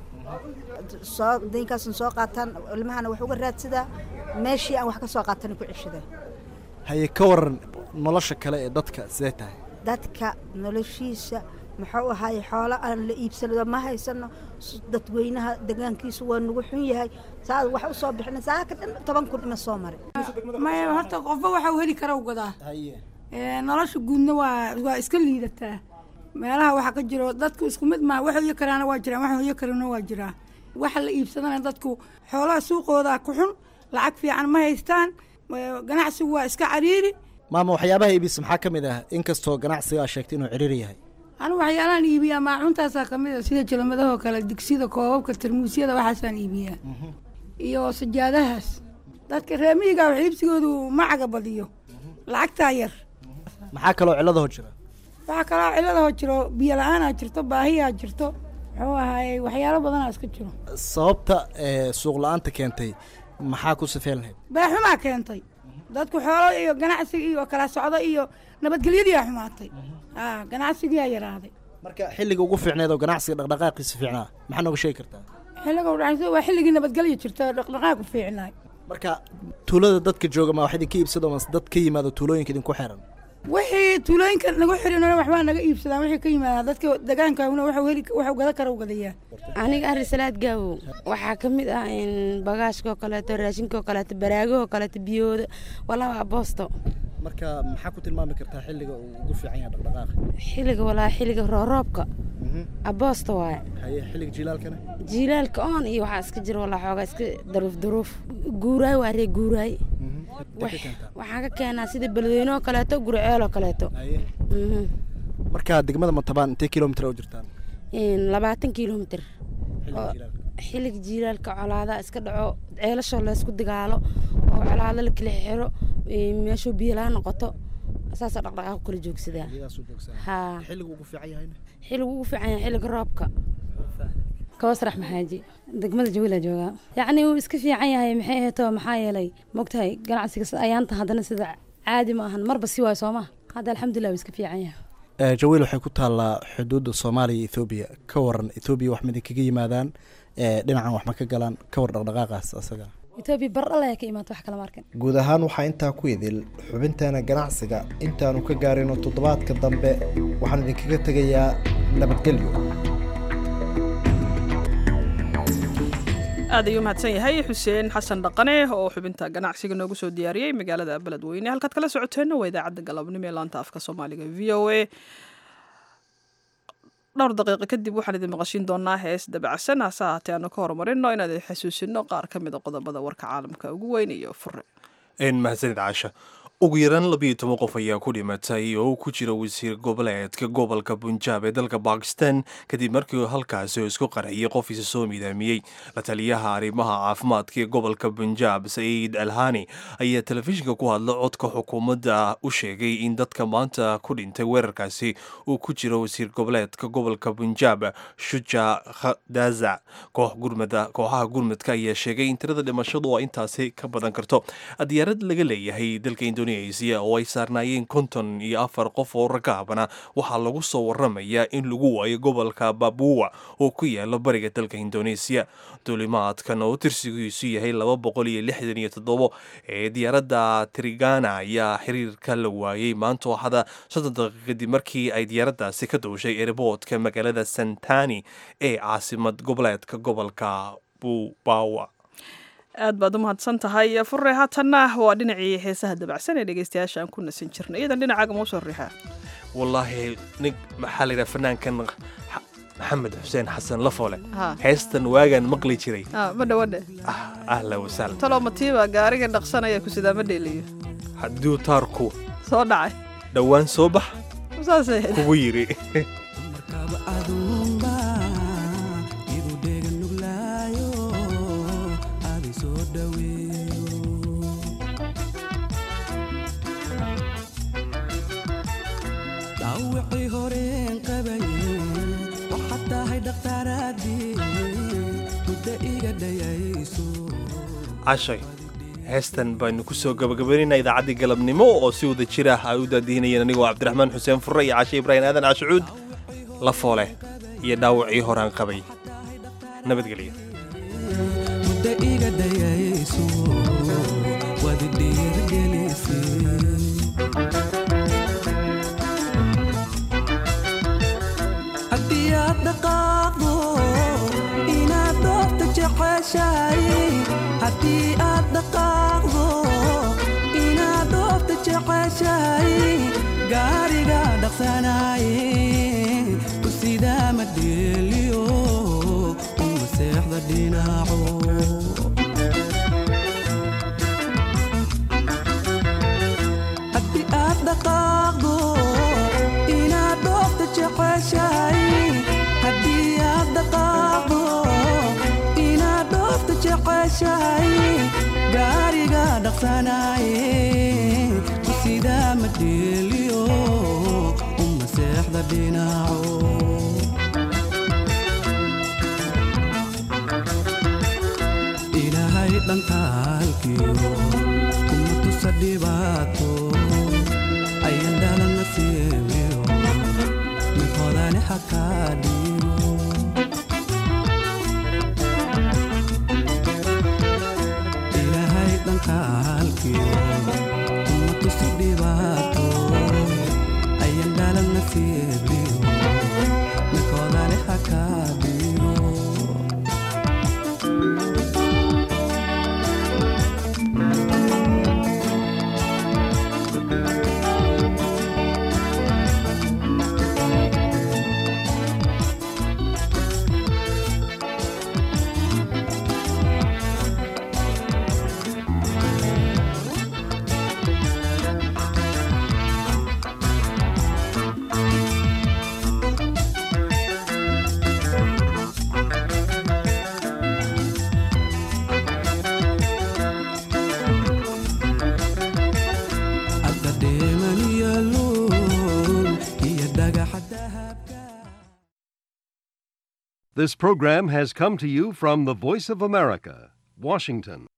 soo daynkaasan soo qaataan ilmahana wax uga raadsadaa meeshii aan wax ka soo qaatana ku ceshadaa haye ka waran nolosha kale ee dadka sidee tahay dadka noloshiisa muxuu ahaay xoolo aan la iibsano ma haysano dadweynaha degaankiisu waa nagu xun yahay saad wax usoo bixina saaka dhan toban kun ima soo maray maya horta qofba waxa uu heli kara u gadaa nolosha guudna waa waa iska liidataa meelaha waxaa ka jiro dadku isku mid maa wax hoyo karaana waa jiraan wax hoyo karana waa jiraa waxa la iibsadana dadku xoolaha suuqooda ku xun lacag fiican ma haystaan ganacsigu waa iska cariiri maama waxyaabaha iibisa maxaa ka mid ah inkastoo ganacsiga aa sheegtay inuu ciriiri yahay anigu waxyaalahan iibiyaa maacuuntaasaa kamid a sida jalamadahoo kale digsida koobabka tarmuusyada waxaasaan iibiyaa iyo sajaadahaas dadka reemihiga wax iibsigoodu macaga badiyo lacagtaa yar maxaa kaloo ciladaho jira waxaa kaloo ciladaho jiro biyo la-aanaa jirto baahiyaa jirto muxuu ahaayey waxyaalo badanaa iska jiro sababta suuq la-aanta keentay maxaa ku sifeen lahayd beexumaa keentay dadku xoolo iyo ganacsiga iyo kala socdo iyo nabadgelyadiiaa xumaatay ganacsigiyaa yaraaday marka xilliga ugu fiicneed oo ganacsiga dhaqdhaqaaqiisa fiicnaa maxaa nooga sheegi kartaa xilliga udhaxaysa waa xilligii nabadgelya jirta dhaqdhaqaaqu fiicnaay marka tuulada dadka jooga ma wax idinka iibsado mase dad ka yimaado tuulooyinka idinku xiran wixii tuulooyinka nagu xirin waxbaa naga iibsadaan wixii ka yimaada dadka degaankaaguna waxuu heli waxuu gada kara u gadayaa aniga arisalaad gaawow waxaa ka mid ah bagaashka oo kaleeto raashinka oo kaleeto baraagaha oo kaleeto biyooda walaba aboosto marka maxaa ku tilmaami kartaa xilliga uu ugu fiican yahay dhaqdhaqaaqa xilliga walaa xilliga rooroobka aboosta waaye haye xilliga jiilaalkana jiilaalka oon iyo waxaa iska jira walaa xoogaa iska daruuf daruuf guuraay waa ree guuraay waxaan ka keenaa sida beledweyne oo kaleeto guriceel oo kaleeto marka degmada matabaan intee kilomitr u jirtaan labaatan kilomitr xilliga jiilaalka colaada iska dhaco ceelashoo laysku dagaalo oo colaado la kala xiro meeshuu biyo laa noqoto saasoo dhaqdhaqaaq kala joogsadaa haa xilliga ugu fiican yahayna xilliga ugu fiican yahay xilliga roobka kawasrax maxaaji degmada jawila joogaa yacni wuu iska fiican yahay maxay aheeto maxaa yeelay mogtahay ganacsiga ayaanta haddana sida caadi ma ahan marba si waayo sooma hadda alxamdulilah wuu iska fiican yahay jawiil waxay ku taallaa xuduudda soomaaliya iyo ethoobiya ka waran ethoobiya wax mid kaga yimaadaan dhinacan wax ma ka galaan ka war dhaqdhaqaaqaas asaga etoobiya bardhale ayaa ka imaata wax kala markan guud ahaan waxaa intaa ku idil xubinteena ganacsiga intaanu ka gaarino toddobaadka dambe waxaan idinkaga tegayaa nabadgelyo aad ayuu mahadsan yahay xuseen xasan dhaqane oo xubinta ganacsiga noogu soo diyaariyey magaalada beledweyne halkaad kala socoteenna waa idaacadda galabnimo ee laanta afka soomaaliga v o a dhowr daqiiqo kadib waxaan idin maqashin doonaa hees dabacsan hase ahaatee aanu ka horumarino inaan idin xasuusino qaar ka mid a qodobada warka caalamka ugu weyn iyo fure mahadsanid caasha ugu yaraan labiyo toban qof ayaa ku dhimatay oo ku jira wasiir goboleedka gobolka bunjaab ee dalka bakistan kadib markii halkaasi oo isku qarxiyay qof isa soo midaamiyey la taliyaha arrimaha caafimaadka ee gobolka bunjaab saciid alhani ayaa telefishinka ku hadla codka xukuumadda u sheegay in dadka maanta ku dhintay weerarkaasi uu ku jiro wasiir goboleedka gobolka bunjaab shuja khadaza kooxaha gurmadka ayaa sheegay in tirada dhimashadu waa intaasi ka badan karto diyaarad laga leeyahay dalka indonesia oo ay saarnaayeen konton iyo afar qof oo rakaabana waxaa lagu soo waramayaa in lagu waayo gobolka babuwa oo ku yaala bariga dalka indonesia duulimaadkan oo tirsigiisu yahay laba boqol iyo lixdan iyo toddobo ee diyaaradda trigana ayaa xiriirka la waayey maanta waxada soddon daqiiq kadib markii ay diyaaraddaasi ka duushay erboodka magaalada santani ee caasimad goboleedka gobolka bubawa aad baad u mahadsan tahay fure haatanna waa dhinacii heesaha dabacsan ee dhegeystayaasha aan ku nasan jirnay iyadan dhinacaaga mau soo riixaa wallaahi nig maxaa layidhaha fanaankan maxamed xuseen xasan lafole Ha. heestan waagaan maqli jiray ma dhawadhe ahla wasahlan talo matiiba gaariga dhaqsanaya kusidaa ma dheeliyo hadduu taarku soo dhacay dhowaan soo bax saasay ahayd. kugu yidhi dhaawacii horeen qabaye waxaad tahay dhakhtaaraadii muddo iga dhayayso cashay heestan baynu ku soo gabagabaynaynaa idaacaddii galabnimo oo si wada jir ah ay u daadihinayeen anigoo cabdiraxmaan xuseen furre iyo cashe ibraahim aadan cashucuud la foole iyo dhaawacii horaan qabay nabadgelyo muddo iga dhayayso waad dhiirgelisay haddii aad dhaqaaqdo inaad dhoofta jeceshahay haddii aad dhaqaaqdo inaad dhoofta jeceshahay gaariga dhaqsanaye ku sidaa ma dheeliyo uma seexda dhinaco haddii aad dhaqaaqdo inaad dhoofta jeceshahay haddii aad dhaqaaqdo inaad dhoofta jeceshahay gaariga dhaqsanaye ku sidaa ma dheeliyo uma seexda dhinaco ilaahay dhankaalkiyo kuma tusa dhibaato ayan dhalan nasiibiyo mid hodane hakaa dhiibo ilaahay dhankaalkiyo kuma tusa dhibaato ayan dhalan nasiibiyo mid hodane hakaa dhiibo hadda dheeman iyo luul iyo dhagaxa dahabka This program has come to you from the Voice of America, Washington.